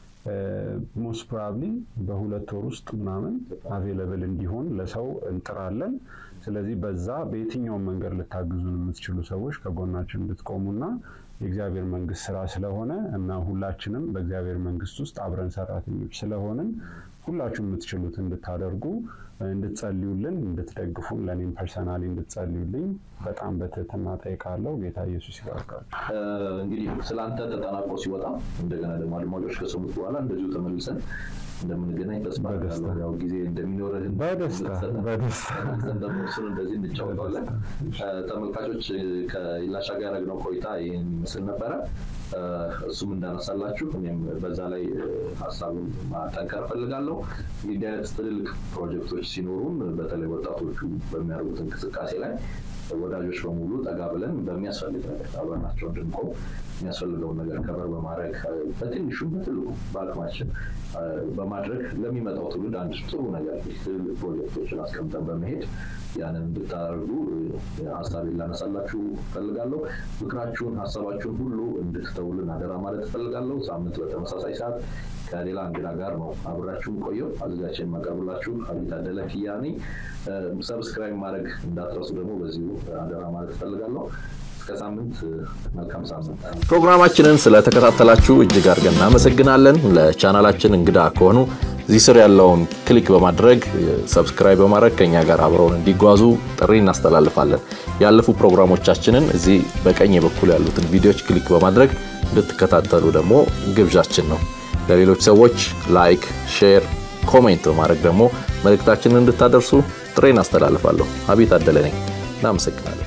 ሞስት ፕሮባብሊ በሁለት ወር ውስጥ ምናምን አቬለብል እንዲሆን ለሰው እንጥራለን። ስለዚህ በዛ በየትኛውም መንገድ ልታግዙን የምትችሉ ሰዎች ከጎናችን እንድትቆሙና የእግዚአብሔር መንግስት ስራ ስለሆነ እና ሁላችንም በእግዚአብሔር መንግስት ውስጥ አብረን ሰራተኞች ስለሆንን ሁላችሁም የምትችሉት እንድታደርጉ እንድትጸልዩልን፣ እንድትደግፉን ለእኔም ፐርሰናሊ እንድትጸልዩልኝ በጣም በትህትና ጠይቃለሁ። ጌታ ኢየሱስ ይባርካል። እንግዲህ ስለ አንተ ተጠናቆ ሲወጣ እንደገና ደግሞ አድማጮች ከሰሙት በኋላ እንደዚሁ ተመልሰን እንደምንገናኝ ተስፋ በደስታ። አደርጋለሁ። ያው ጊዜ እንደሚኖርህ በደስታ በደስታ ተመልሰን ደግሞ እሱን እንደዚህ እንጫወተዋለን። ተመልካቾች ከኢላሻ ጋር ያደረግነው ቆይታ ይህን ይመስል ነበረ። እ፣ እሱም እንዳነሳላችሁ እኔም በዛ ላይ እ፣ ሀሳቡን ማጠንከር ፈልጋለሁ። እንዲህ አይነት ትልልቅ ፕሮጀክቶች ሲኖሩን በተለይ ወጣቶቹ በሚያደርጉት እንቅስቃሴ ላይ ወዳጆች በሙሉ ጠጋ ብለን በሚያስፈልግ ነገር አብረናቸው እንድንቆም የሚያስፈልገውን ነገር ከበር በማድረግ እ፣ በትንሹም በትልቁ በአቅማችን እ፣ በማድረግ ለሚመጣው ትውልድ አንድ ጥሩ ነገር ትልልቅ ፕሮጀክቶችን አስቀምጠን በመሄድ ያንን እንድታደርጉ እ፣ ሀሳቤን ላነሳላችሁ እፈልጋለሁ። ምክራችሁን፣ ሀሳባችሁን ሁሉ እንድትተውልን አደራ ማለት እፈልጋለሁ። ሳምንት በተመሳሳይ ሰዓት ከሌላ እንግዳ ጋር ነው አብራችሁን ቆየው። አዘጋጅቼ የማቀርብላችሁ አቤት አደለ ኪያ ነኝ። እ፣ ሰብስክራይብ ማድረግ እንዳትረሱ ደግሞ በዚሁ አደራ ማለት እፈልጋለሁ። እስከ ሳምንት እ፣ መልካም ሳምንት። ፕሮግራማችንን ስለተከታተላችሁ እጅግ አድርገን እናመሰግናለን። ለቻናላችን እንግዳ ከሆኑ እዚህ ስር ያለውን ክሊክ በማድረግ ሰብስክራይብ በማድረግ ከኛ ጋር አብረውን እንዲጓዙ ጥሪ እናስተላልፋለን። ያለፉ ፕሮግራሞቻችንን እዚህ በቀኝ በኩል ያሉትን ቪዲዮዎች ክሊክ በማድረግ እንድትከታተሉ ደግሞ ግብዣችን ነው። ለሌሎች ሰዎች ላይክ፣ ሼር፣ ኮሜንት በማድረግ ደግሞ መልእክታችንን እንድታደርሱ ጥሪ እናስተላልፋለሁ። አቤት አደለ ነኝ። እናመሰግናለን።